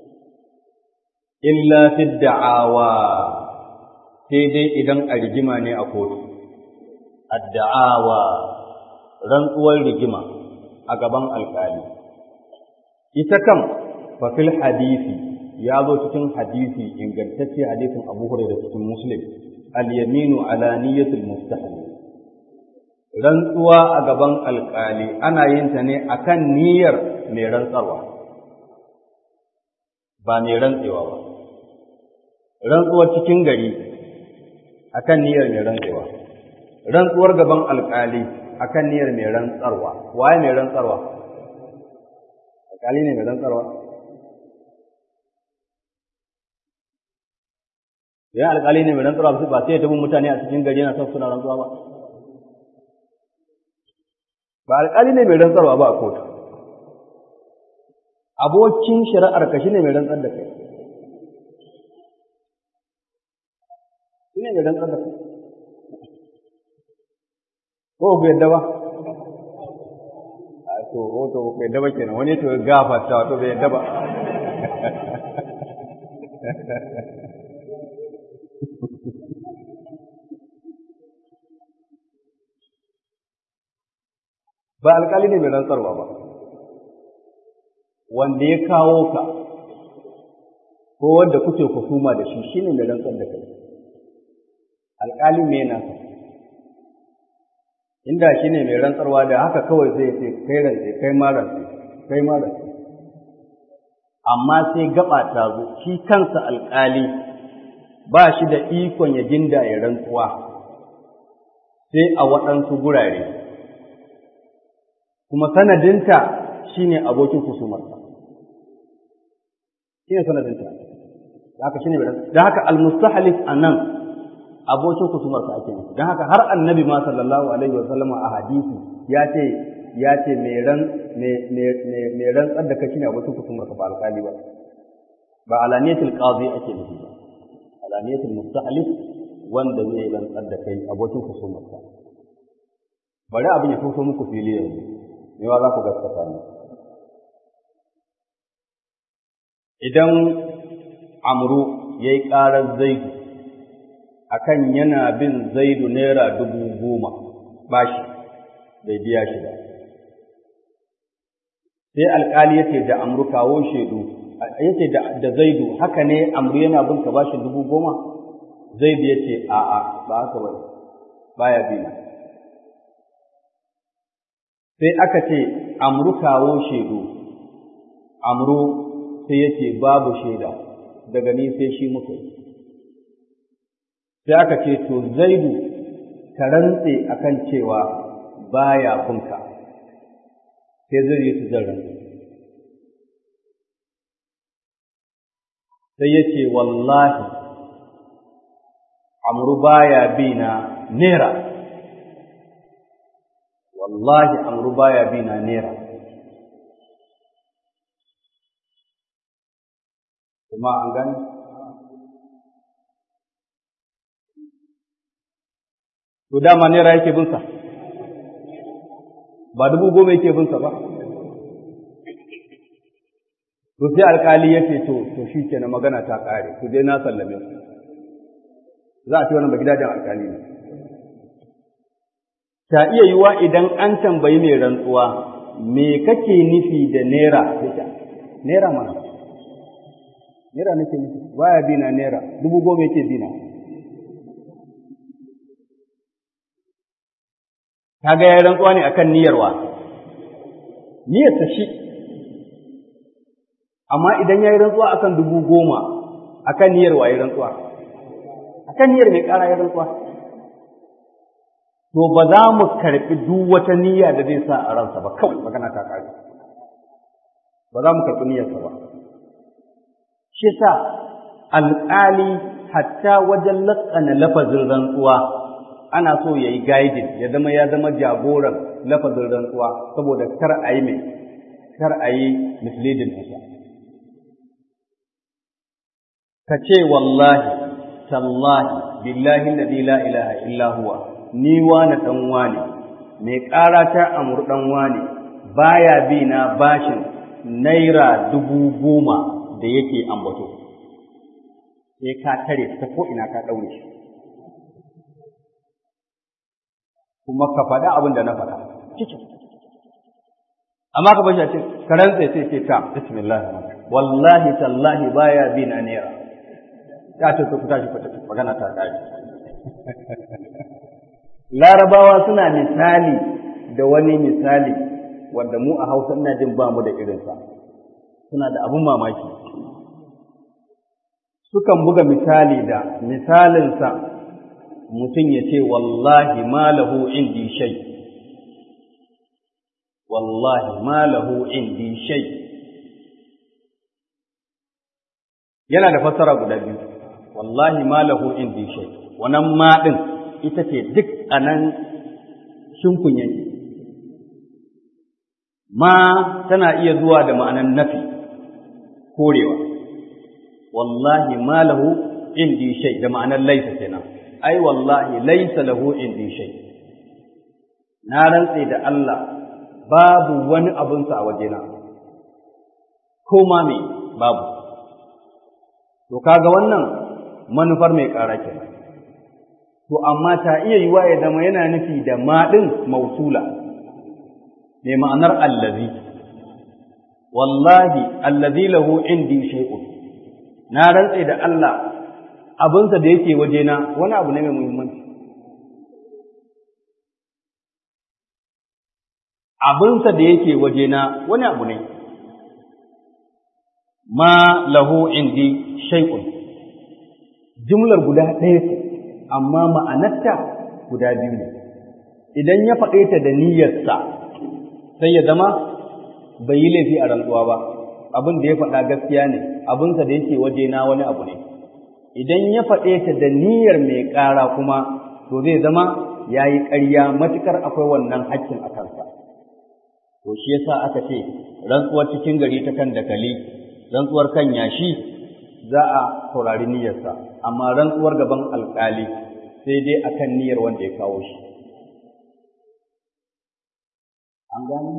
illa fi da'awa sai dai idan a rigima ne a kotu adda'awa rantsuwar rigima a gaban alkali ita kam fa fil hadisi ya zo cikin hadisi ingantacce hadisin Abu Hurairah cikin Muslim al-yaminu ala niyyatil mustahil rantsuwa a gaban alkali ana yin ta ne akan niyyar mai rantsarwa ba mai rantsewa ba rantsuwar cikin gari akan niyyar mai rantsewa rantsuwar gaban alkali akan niyyar mai rantsarwa waye mai rantsarwa alkali ne mai rantsarwa ya alkali ne mai rantsarwa ba sai ya tabi mutane a cikin gari yana son suna rantsuwa ba ba alkali ne mai rantsarwa ba a kotu abokin shari'ar ka shine mai rantsar da kai shine mai rantsar da kai ko ku yadda ba a to to ku yadda ba kenan wani to gafarta to bai yadda ba ba alkali ne mai rantsarwa ba wanda ya kawo ka ko wanda kuke kusuma da shi shine mai rantsar da kai alkali me yana inda shi ne mai rantsarwa da haka kawai zai ce kai rantse kai ma rantse kai ma rantse amma sai gaba ta zo shi kansa alƙali ba shi da ikon ya ginda ya rantsuwa sai a waɗansu gurare kuma sanadinta shine abokin kusumarsa shine sanadinta da haka shine da haka almustahalif anan abokin kusumarsa ake nufi don haka har annabi ma sallallahu alaihi wasallam a hadisi ya ce ya ce mai ran mai rantsar da kashi ne abokin kusumarsa ba alƙali ba ba alaniyatul qadi ake nufi ba alaniyatul mustahlif wanda zai rantsar da kai abokin kusumarsa bari abin ya fito muku fili yanzu me wa za ku gaskata ne idan amru yayi ƙarar zaidu akan yana bin zaidu naira dubu goma bashi bai biya shi ba sai alkali yace da amru kawo shaidu yace da, da zaidu haka ne amru yana bin ka bashin dubu goma zaidu yace a'a ba haka ba baya bina sai aka ce amru kawo shaidu amru sai yace babu shaida daga ni sai shi muka yi sai aka ce to zaidu ka rantse akan cewa baya kunka sai zai yi su zan sai ya ce wallahi amru baya bi na nera wallahi amru baya bi na nera kuma an gani to dama naira yake bin sa ba dubu goma yake bin sa ba to sai alkali ya ce to to shi ke na magana ta ƙare ku je na sallame su za a ce wannan ba gidajen alkali ne ta iya yiwa idan an tambayi mai rantsuwa me kake nufi da naira naira mana naira nake nufi baya bina naira dubu goma yake bina kaga ya rantsuwa ne akan niyyarwa niyyar ta shi amma idan ya yi rantsuwa akan dubu goma akan niyyar wa ya rantsuwa akan niyyar mai ƙara ya rantsuwa to ba za mu karɓi duk wata niyya da zai sa a ransa ba kawai magana ta ƙare ba za mu karɓi niyyarsa ba shi sa alƙali hatta wajen laƙana lafazin rantsuwa ana so ya yi guiding ya zama ya zama jagoran lafazin rantsuwa saboda kar a yi mai kar a yi misleading nasa ka ce wallahi tallahi billahi alladhi la ilaha illa huwa ni wani dan wani mai ƙara ta amur dan wani baya bi na bashin naira dubu goma da yake ambato sai ka tare ta ko ina ka daure shi kuma ka faɗa abin da na faɗa cikin amma ka bashi a ce ka rantsa sai ce ta bismillah wallahi tallahi baya bi na naira ta ce ku tashi ku tafi magana ta kare larabawa suna misali da wani misali wanda mu a hausa ina jin ba mu da irinsa suna da abun mamaki sukan buga misali da misalinsa mutum ya ce wallahi ma lahu indi shay wallahi ma lahu indi shay yana da fassara guda biyu wallahi ma lahu indi shay wannan ma din ita ce duk anan shinkun yake ma tana iya zuwa da ma'anan nafi korewa wallahi ma lahu indi shay da ma'anan laisa kenan ai wallahi laisa lahu indi shay na rantse da Allah babu wani abunsa a wajena ko ma me babu to kaga wannan manufar mai ƙara kenan to amma ta iya yiwa ya zama yana nufi da ma ɗin mausula mai ma'anar allazi wallahi allazi lahu indi shay'un na rantse da Allah abinsa da yake wajena wani abu ne mai muhimmanci abinsa da yake wajena wani abu ne ma lahu indi shay'un jumlar guda ɗaya ce amma ma'anarta guda biyu ne idan ya faɗe ta da niyyarsa sai ya zama bai yi laifi a rantsuwa ba abin da ya faɗa gaskiya ne abinsa da yake wajena wani abu ne idan ya faɗe ta da niyyar mai ƙara kuma to zai zama ya yi ƙarya matuƙar akwai wannan haƙƙin a kansa to shi yasa aka ce rantsuwar cikin gari ta kan dakali rantsuwar kan yashi za a saurari niyyarsa amma rantsuwar gaban alƙali sai dai akan niyyar wanda ya kawo shi an gani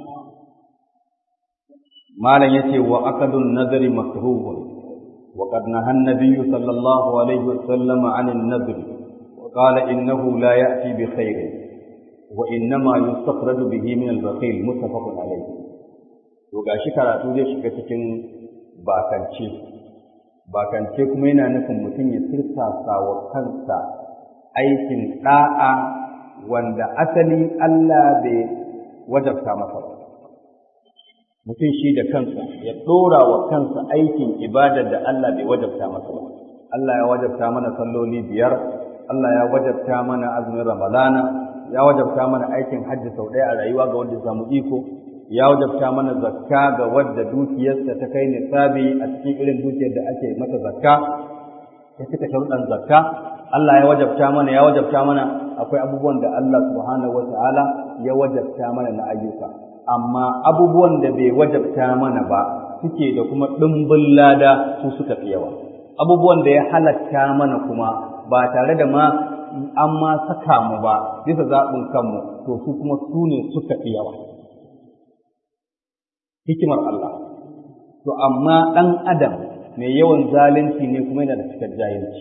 malam yace wa aqdun nazari makruhun wa qad naha an-nabiy sallallahu alaihi wasallam 'an an-nadr wa qala innahu la ya'ti bi khairin wa innama yustakhraju bihi min al-bakhil muttafaqun alayhi to gashi karatu zai shiga cikin bakance bakance kuma yana nufin mutum ya tirsasa wa kansa aikin da'a wanda asali Allah bai wajabta masa ba mutum shi da kansa ya ɗora wa kansa aikin ibadar da Allah bai wajabta masa ba Allah ya wajabta mana salloli biyar Allah ya wajabta mana azumin ramadana ya wajabta mana aikin hajji sau ɗaya a rayuwa ga wanda samu iko ya wajabta mana zakka ga wadda dukiyarsa ta kai nisabi a cikin irin dukiyar da ake masa zakka ya cika sharuɗan zakka Allah ya wajabta mana ya wajabta mana akwai abubuwan da Allah subhanahu wata'ala ya wajabta mana na ayyuka amma abubuwan da bai wajabta mana ba suke da kuma ɗimbin lada su suka fi yawa abubuwan da ya halatta mana kuma ba tare da ma an ma saka mu ba bisa zaɓin kanmu to su kuma su ne suka fi yawa hikimar Allah to amma ɗan adam mai yawan zalunci ne kuma yana da cikar jahilci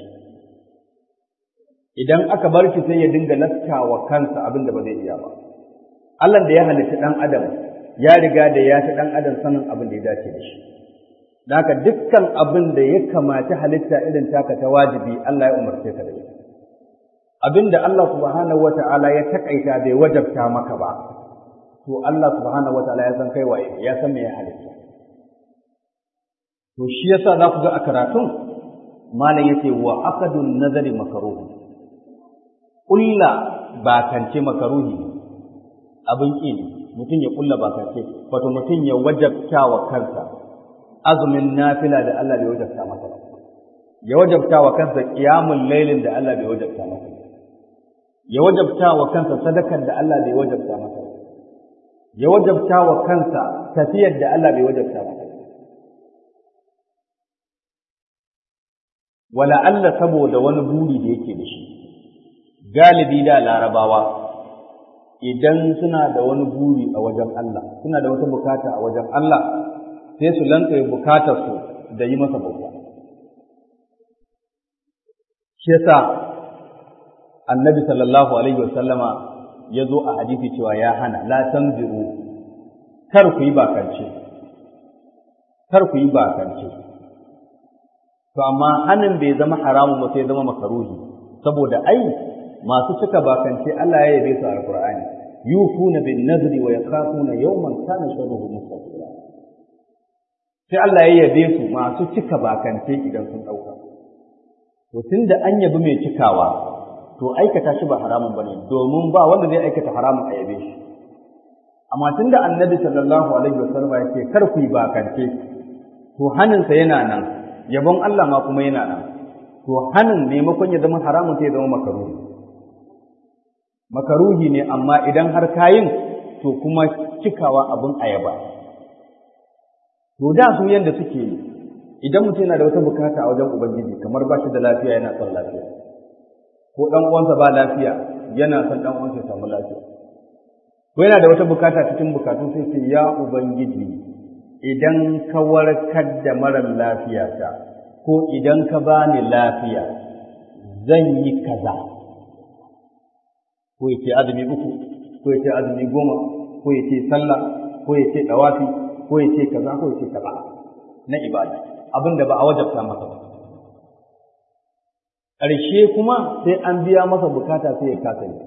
idan aka bar shi sai ya dinga laskawa kansa abin da ba zai iya ba Allah da ya halitta ɗan adam ya riga da ya fi ɗan adam sanin abin da ya dace da shi da haka dukkan abin da ya kamata halitta irin taka ta wajibi Allah ya umarce ka da shi abin da Allah subhanahu wata'ala ya takaita bai wajabta maka ba to Allah subhanahu wata'ala ya san kai waye ya san me ya halitta to shi yasa za ku ga a karatun malam yace wa aqdun nazari makruh kulla bakance makaruhi abin ƙi ne mutum ya kulla bakance wato mutum ya wajabta wa kansa azumin nafila da Allah bai wajabta masa ba ya wajabta wa kansa qiyamul lailin da Allah bai wajabta masa ba ya wajabta wa kansa sadakar da Allah bai wajabta masa ba ya wajabta wa kansa tafiyar da Allah bai wajabta masa ba wala Allah saboda wani buri da yake da shi galibi da larabawa idan suna da wani buri a wajen Allah suna da wata bukata a wajen Allah sai su lanka bukatar su da yi masa bauta shi yasa annabi sallallahu alaihi wasallama ya zo a hadisi cewa ya hana la tanziru kar ku yi bakance kar ku yi bakance to amma hanin bai zama haramun ba sai zama makaruhi saboda ai masu cika bakance Allah ya yabe su a Alƙur'ani yufuna bin nadri wa yakhafuna yawman kana sharruhu mustaqila sai Allah ya yabe su masu cika bakance idan sun dauka to tunda an yabi mai cikawa to aikata shi ba haramun bane domin ba wanda zai aikata haramun a yabe shi amma tunda annabi sallallahu alaihi wasallam ya ce kar ku yi bakance to haninsa yana nan yabon Allah ma kuma yana nan to hanin maimakon ya zama haramun sai ya zama makaruhi makaruhi ne amma idan har kayin to kuma cikawa abin ayaba to da su yanda suke yi idan mutum yana da wata bukata a wajen ubangiji kamar ba shi da lafiya yana son lafiya ko dan uwansa ba lafiya yana son dan uwansa ya samu lafiya ko yana da wata bukata cikin bukatun sai ce ya ubangiji idan ka warkar da marar lafiyata ko idan ka bani lafiya zan yi kaza ko ya ce azumi uku ko ya ce azumi goma ko ya ce sallah ko ya ce dawafi ko ya ce kaza ko ya ce kaza na ibada abin da ba a wajabta masa ba ƙarshe kuma sai an biya masa bukata sai ya kasa yi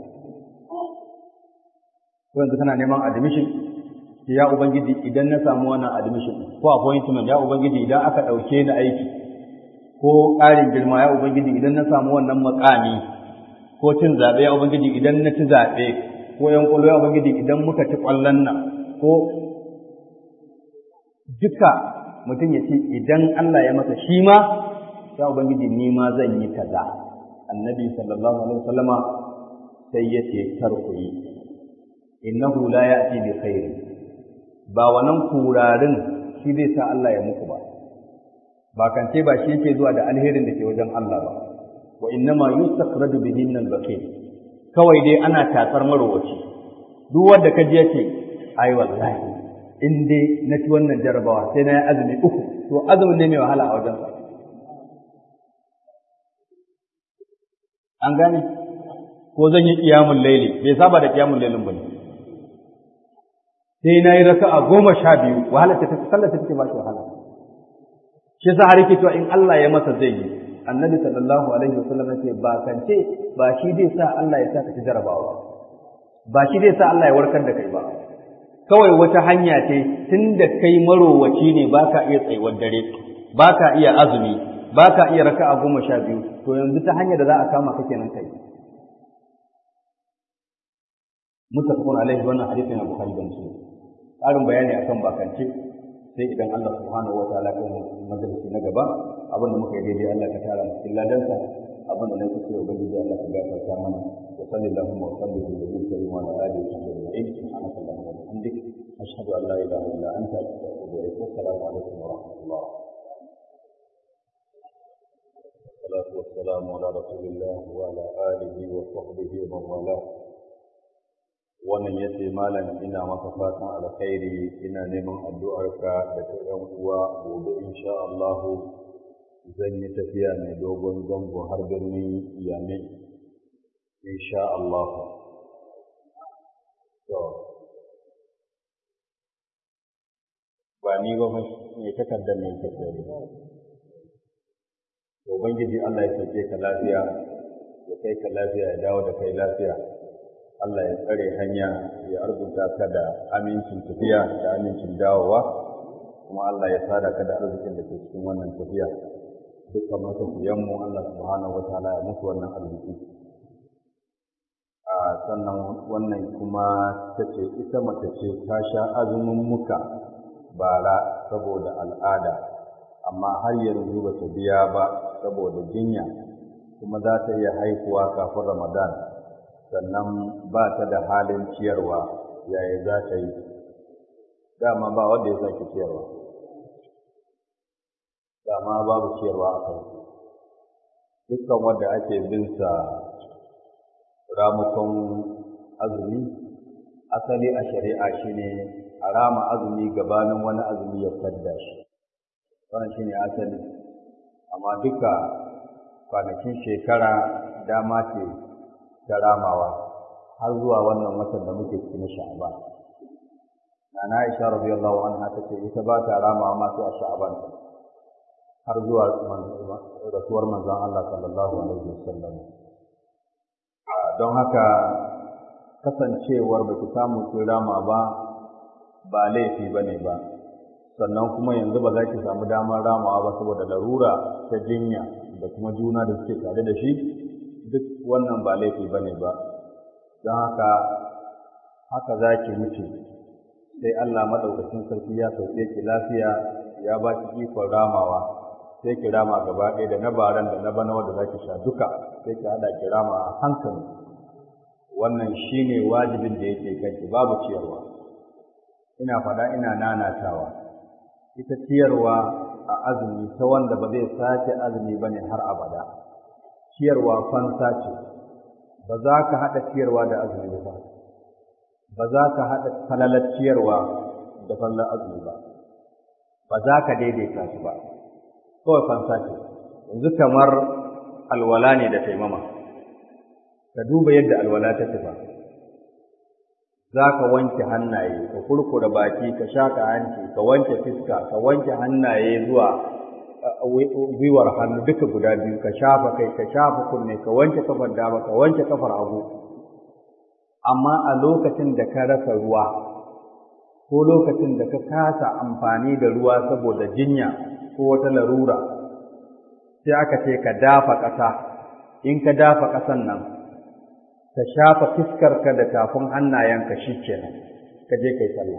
ko yanzu kana neman admission ya ubangiji idan na samu wannan admission ko appointment ya ubangiji idan aka ɗauke ni aiki ko ƙarin girma ya ubangiji idan na samu wannan makami ko cin zaɓe ya ubangiji idan na ci zaɓe ko yan ƙwallo ya ubangiji idan muka ci ƙwallon nan ko duka mutum ya ce idan Allah ya masa shi ma ya ubangiji ni ma zan yi kaza annabi sallallahu alaihi wasallama sai ya ce kar ku yi innahu la ya'ti bi khairi ba wannan kurarin shi zai sa Allah ya muku ba ba kance ba shi yake zuwa da alherin da ke wajen Allah ba wa innama yustaqradu bihi min al-baqi kawai dai ana tatsar marowaci duk wanda ka je ce ai wallahi in dai na ci wannan jarabawa sai na yi azumi uku to azumin ne mai wahala a wajen sa an gane ko zan yi qiyamul layli bai saba da qiyamul laylin bane sai na yi raka'a goma sha biyu wahala ta sallar ta take ba shi wahala shi yasa har yake cewa in Allah ya masa zai yi annabi sallallahu alaihi wasallam yace ba kance ba shi zai sa Allah ya sa ka ci jarabawa ba shi zai sa Allah ya warkar da kai ba kawai wata hanya ce tunda kai marowaci ne baka iya tsayuwar dare baka iya azumi baka iya raka'a goma sha biyu to yanzu ta hanyar da za a kama ka kenan kai muttafaqun alaihi wannan hadisi na bukhari da muslim ƙarin bayani akan bakance sai idan Allah subhanahu wataala kan majalisi na gaba abin da muka yi daidai Allah ka tara cikin ladansa abin da na kusa yau ubangiji Allah ka gafarta mana wa sallallahu wa sallam ala nabiyyi karim wa ala alihi wa sahbihi ajma'in subhanaka allahumma wa bihamdik ashhadu an la ilaha illa anta astaghfiruka wa atubu ilaik assalamu alaikum wa rahmatullah والصلاة والسلام على رسول الله وعلى آله وصحبه ومن والاه wannan ya ce malam ina maka fatan alkhairi ina neman addu'arka da ta ‘yan uwa gobe insha Allah zan yi tafiya mai dogon zango har birnin Yamin insha Allah. Ba ni ba mai takardar mai tafiya. Ubangiji Allah ya sauke ka lafiya, ya kai ka lafiya ya dawo da kai lafiya. Allah ya tsare hanya ya arzuta ka da amincin tafiya da amincin dawowa kuma Allah ya sada ka da arzikin da ke cikin wannan tafiya dukkan matafiyanmu Allah subhanahu wa ta'ala ya musu wannan arziki a sannan wannan kuma ta ce ita mace ce ta sha azumin muka bara saboda al'ada amma har yanzu ba ta biya ba saboda jinya kuma za ta iya haihuwa kafin ramadan sannan ba ta da halin ciyarwa yaya za ta yi dama ba wanda ya sake ciyarwa dama babu ciyarwa a kai dukkan wanda ake binsa ramukon azumi asali a shari'a shine a rama azumi gabanin wani azumi ya fadda shi wannan shine asali amma duka kwanakin shekara dama ce ta ramawa har zuwa wannan watan da muke cikin sha'ban nana Aisha radiyallahu anha tace ita ba ta ramawa ma sai a sha'ban har zuwa rasuwar manzon Allah sallallahu alaihi wasallam don haka kasancewar ba ki samu ki rama ba ba laifi bane ba sannan kuma yanzu ba za ki samu damar ramawa ba saboda larura ta jinya da kuma juna da suke tare da shi duk wannan ba laifi ba ne ba don haka haka za ki mutu sai Allah maɗaukacin sarki ya sauke ki lafiya ya ba ki ikon ramawa sai ki rama gaba ɗaya da na baran da na bana wanda za ki sha duka sai ki haɗa ki rama a hankali wannan shine wajibin da yake kanki babu ciyarwa ina faɗa ina nanatawa ita ciyarwa a azumi ta wanda ba zai sake azumi ba ne har abada ciyarwa fansa ce ba za ka haɗa ciyarwa da azumi ba ba za ka haɗa falalar ciyarwa da falalar azumi ba ba za ka daidaita su ba kawai fansa ce yanzu kamar alwala ne da taimama ka duba yadda alwala ta tafa za ka wanke hannaye ka kurkura baki ka shaka hanci ka wanke fiska ka wanke hannaye zuwa gwiwar hannu duka guda biyu ka shafa kai ka shafa kunne ka wanke kafar dama ka wanke kafar hagu amma a lokacin da ka rasa ruwa ko lokacin da ka kasa amfani da ruwa saboda jinya ko wata larura sai aka ce ka dafa ƙasa in ka dafa ƙasan nan ka shafa fiskarka da tafin hannayenka shi kenan ka je kai sallah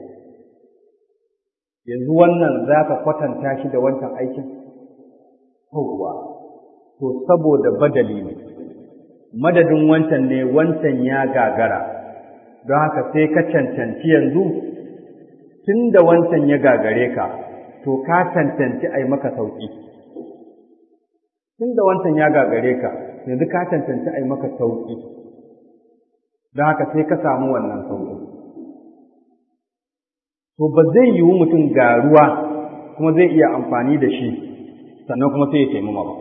yanzu wannan za ka kwatanta shi da wancan aikin yawwa to saboda badali ne madadin wancan ne wancan ya gagara don haka sai ka cancanci yanzu tun da wancan ya gagare ka to ka cancanci a yi maka sauƙi tun da wancan ya gagare ka yanzu ka cancanci a yi maka sauƙi don haka sai ka samu wannan sauƙi to ba zai yiwu mutum ga ruwa kuma zai iya amfani da shi sannan kuma sai ya taimama ba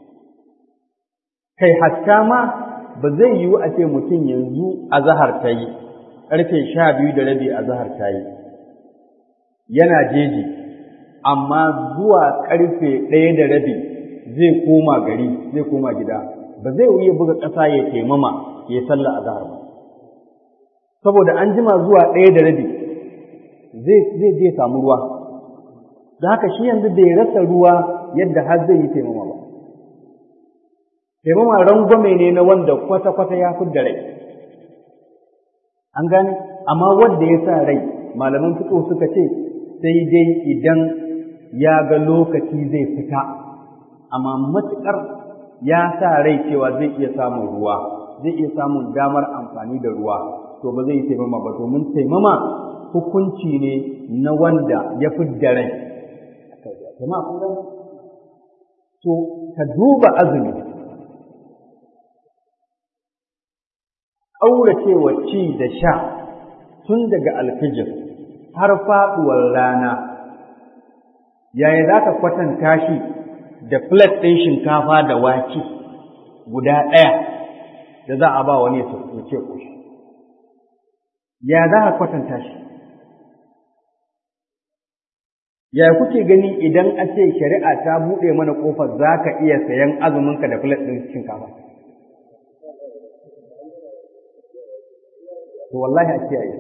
kai hatta ma ba zai yiwu a ce mutum yanzu a zahar ta yi ƙarfe sha biyu da rabi a zahar ta yi yana jeji amma zuwa ƙarfe ɗaya da rabi zai koma gari zai koma gida ba zai wuya buga ƙasa ya taimama ya sallah a zahar ba saboda an jima zuwa ɗaya da rabi zai je samu ruwa da haka shi yanzu bai rasa ruwa yadda har zai yi taimama ba taimama rangwame ne na wanda kwata-kwata ya fi da rai an gane amma wanda ya sa rai malaman fito suka ce sai dai idan ya ga lokaci zai fita amma matuƙar ya sa rai cewa zai iya samun ruwa zai iya samun damar amfani da ruwa to ba zai yi taimama ba domin taimama hukunci ne na wanda ya fi da rai jama'a kun gane to ka duba azumi ƙauracewa ci da sha tun daga alfijir har faɗuwar rana yaya za ka kwatanta shi da plate ɗin shinkafa da wake guda ɗaya da za a ba wani ya ce ƙoshi ya za ka kwatanta shi ya kuke gani idan a ce shari'a ta buɗe mana ƙofar za ka iya sayan azuminka da plate ɗin shinkafa to wallahi a kiyaye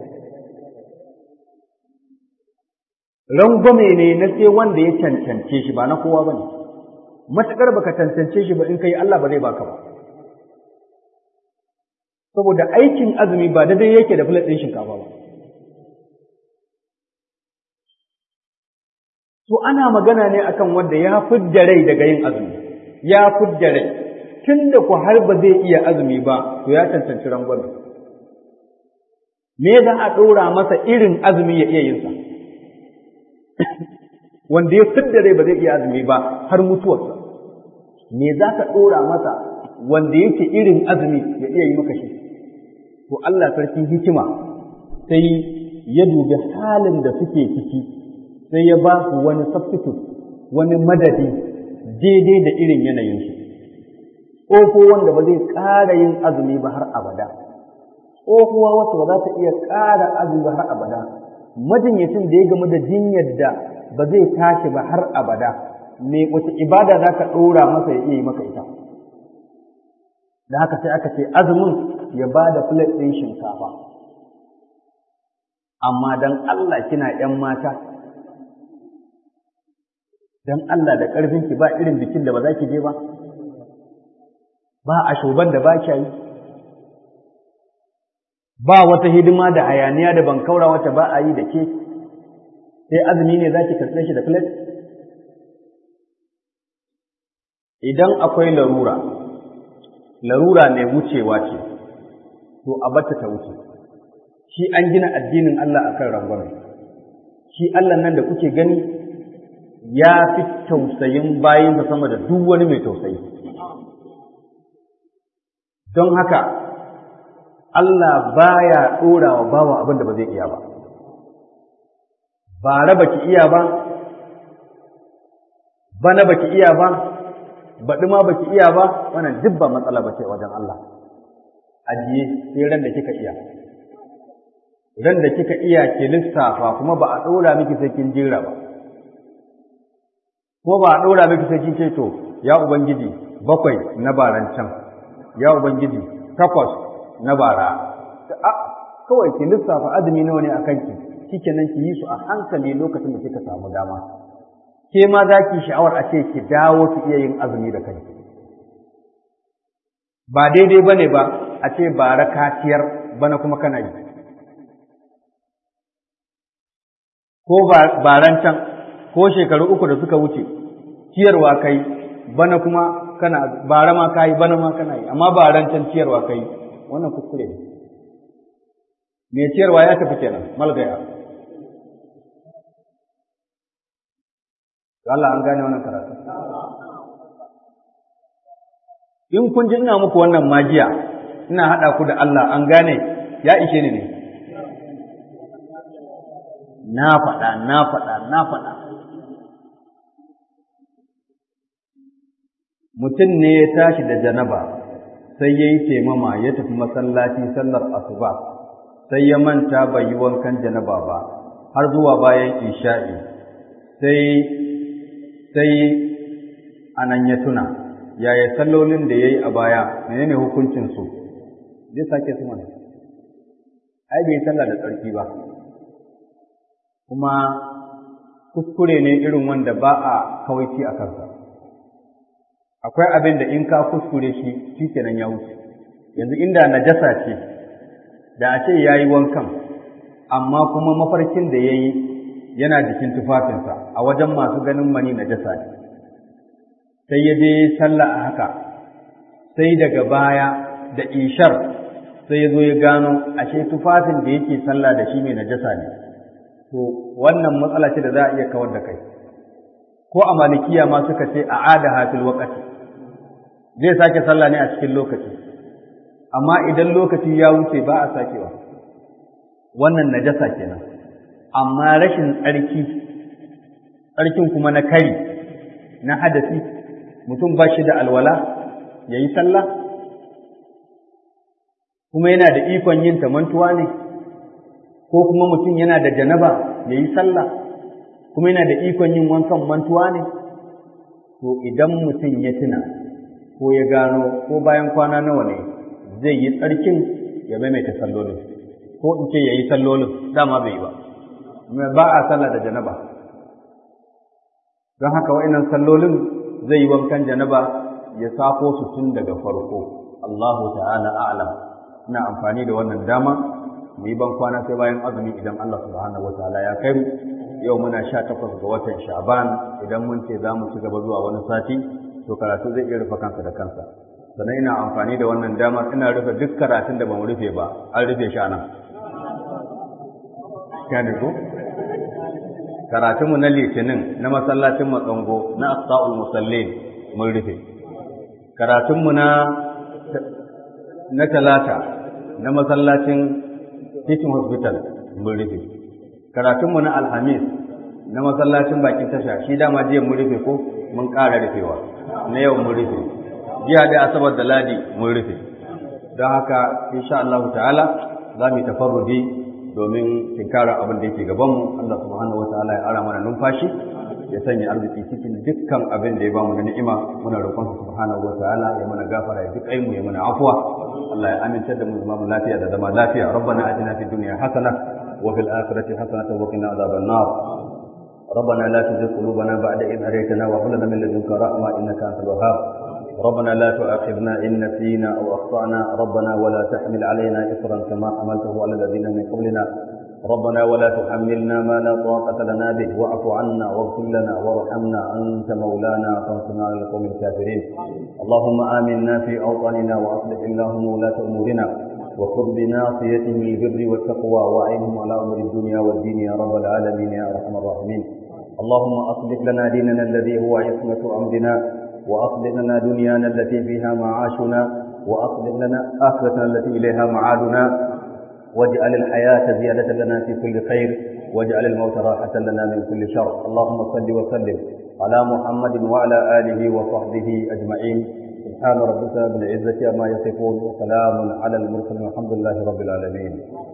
rangwame ne na sai wanda ya cancance shi ba na kowa ba ne matuƙar baka cancance shi ba in kai Allah ba zai baka ba saboda aikin azumi ba daidai yake da filet ɗin shinkafa ba to ana magana ne akan wanda ya fidda rai daga yin azumi ya fidda rai tunda ku har ba zai iya azumi ba to ya cancanci rangwame me za a ɗora masa irin azumi ya iya yinsa wanda ya fidda rai ba zai iya azumi ba har mutuwarsa me za ka ɗora masa wanda yake irin azumi ya iya yi maka shi to Allah sarkin hikima sai ya dubi halin da suke ciki sai ya ba su wani substitute wani madadi daidai da irin yanayinsu ko wanda ba zai ƙara yin azumi ba har abada tsohuwa wacce ba za ta iya ƙara azumi har abada majinyacin da ya gamu da jinyar da ba zai tashi ba har abada me wace ibada za ka ɗora masa ya iya yi maka ita da haka sai aka ce azumin ya ba da plate ɗin shinkafa amma don Allah kina ‘yan mata don Allah da ƙarfinki ba irin bikin da ba za ki je ba ba a shoban da ba kya yi ba wata hidima da hayaniya da bankaura wacce ba a yi da ke sai azumi ne za ki karɓe shi da filet idan akwai larura larura mai wucewa ce to a bata ta wuce shi an gina addinin Allah akan rangwame shi Allah nan da kuke gani ya fi tausayin bayinsa sama da duk wani mai tausayi don haka Allah baya ɗora wa bawa abin da ba zai iya ba. Ba raba ki iya ba, bana ba ki iya ba, baɗi ma ba ki iya ba, wannan duk ba matsala ba ce wajen Allah. Ajiye sai ran da kika iya. Ran da kika iya ki lissafa kuma ba a ɗora miki sai kin jira ba. Kuma ba a ɗora miki sai kin ce to, ya Ubangiji bakwai na baran can, ya Ubangiji takwas na bara kawai ki lissafa azumi nawa ne a kanki shikenan ki yi su a hankali lokacin da kika samu dama ke ma za ki sha'awar a ce ki dawo ki iya yin azumi da kanki ba daidai ba ne ba a ce bara kaciyar bana kuma kana yi ko baran can ko shekaru uku da suka wuce ciyarwa kai bana kuma kana bara ma kai bana ma kana yi amma baran can ciyarwa kai wannan kuskure ne mai ciyarwa ya tafi kenan malgaya Allah an gane wannan karatu in kun ji ina muku wannan magiya ina haɗa ku da Allah an gane ya ishe ni ne na faɗa na faɗa na faɗa mutum ne ya tashi da janaba sai ya yi taimama ya tafi masallaci sallar asuba sai ya manta bai yi wankan janaba ba har zuwa bayan isha'i sai sai anan ya tuna yaya sallolin da ya yi a baya menene hukuncinsu zai sake su mana ai bai sallah da tsarki ba kuma kuskure ne irin wanda ba a kawaici a kansa akwai abin da in ka kuskure shi shi kenan ya wuce yanzu inda najasa ce da a ce ya yi wankan amma kuma mafarkin da ya yi yana jikin tufafinsa a wajen masu ganin mani najasa ne sai ya je sallah a haka sai daga baya da ishar sai ya zo ya gano ashe tufafin da yake sallah da shi mai najasa ne to wannan matsala ce da za a iya kawar da kai ko a malikiya ma suka ce a ada hafil wakati zai sake sallah ne a cikin lokaci amma idan lokaci ya wuce ba a sakewa wannan najasa kenan amma rashin tsarki tsarkin kuma na kari na hadasi mutum ba shi da alwala ya yi sallah kuma yana da ikon yin tamantuwa ne ko kuma mutum yana da janaba ya yi sallah kuma yana da ikon yin wankan mantuwa ne to idan mutum ya tuna ko ya gano ko bayan kwana nawa ne zai yi tsarkin ya maimaita sallolin ko in ce ya yi sallolin dama bai yi ba ba a sallah da janaba don haka wa'innan sallolin zai yi wankan janaba ya sako su tun daga farko Allahu ta'ala a'lam ina amfani da wannan dama mu yi ban kwana sai bayan azumi idan Allah subhanahu wataala ya kai mu yau muna sha takwas ga watan sha'ban idan mun ce za mu ci gaba zuwa wani sati to karatu zai iya rufe kansa da kansa sannan ina amfani da wannan damar ina rufe duk karatun da ba mu rufe ba an rufe shi nan kane ko karatunmu na litinin na masallacin matsango na asa'ul musallin mun rufe karatunmu na na talata na masallacin teaching hospital mun rufe karatunmu na alhamis na masallacin bakin tasha shi dama jiya mun rufe ko mun ƙara rufewa na yau mun rufe jiya da asabar da ladi mun rufe don haka insha Allah ta'ala za mu yi tafarrudi domin tinkarar abin da yake gabanmu Allah subhanahu wa ta'ala ya ara mana numfashi ya sanya arziki cikin dukkan abin da ya bamu na ni'ima muna roƙon sa subhanahu wa ta'ala ya mana gafara ya duk mu ya mana afwa Allah ya aminta da mu zama mu lafiya da zama lafiya rabbana atina fid dunya hasana wa fil akhirati hasanatan wa qina adhaban nar ربنا لا تزغ قلوبنا بعد إذ هديتنا وهب لنا من لدنك رحمة إنك أنت الوهاب ربنا لا تؤاخذنا إن نسينا أو أخطأنا ربنا ولا تحمل علينا إصرا كما حملته على الذين من قبلنا ربنا ولا تحملنا ما لا طاقة لنا به واعف عنا واغفر لنا وارحمنا أنت مولانا فانصرنا على القوم الكافرين اللهم آمنا في أوطاننا وأصلح اللهم ولاة أمورنا وخذ بناصيتهم البر والتقوى وعينهم على أمر الدنيا والدين يا رب العالمين يا أرحم الراحمين اللهم أصلح لنا ديننا الذي هو عصمة أمرنا وأصلح لنا دنيانا التي فيها معاشنا وأصلح لنا آخرتنا التي إليها معادنا واجعل الحياة زيادة لنا في كل خير واجعل الموت راحة لنا من كل شر اللهم صل وسلم على محمد وعلى آله وصحبه أجمعين سبحان ربك بالعزة عما يصفون وسلام على المرسلين والحمد لله رب العالمين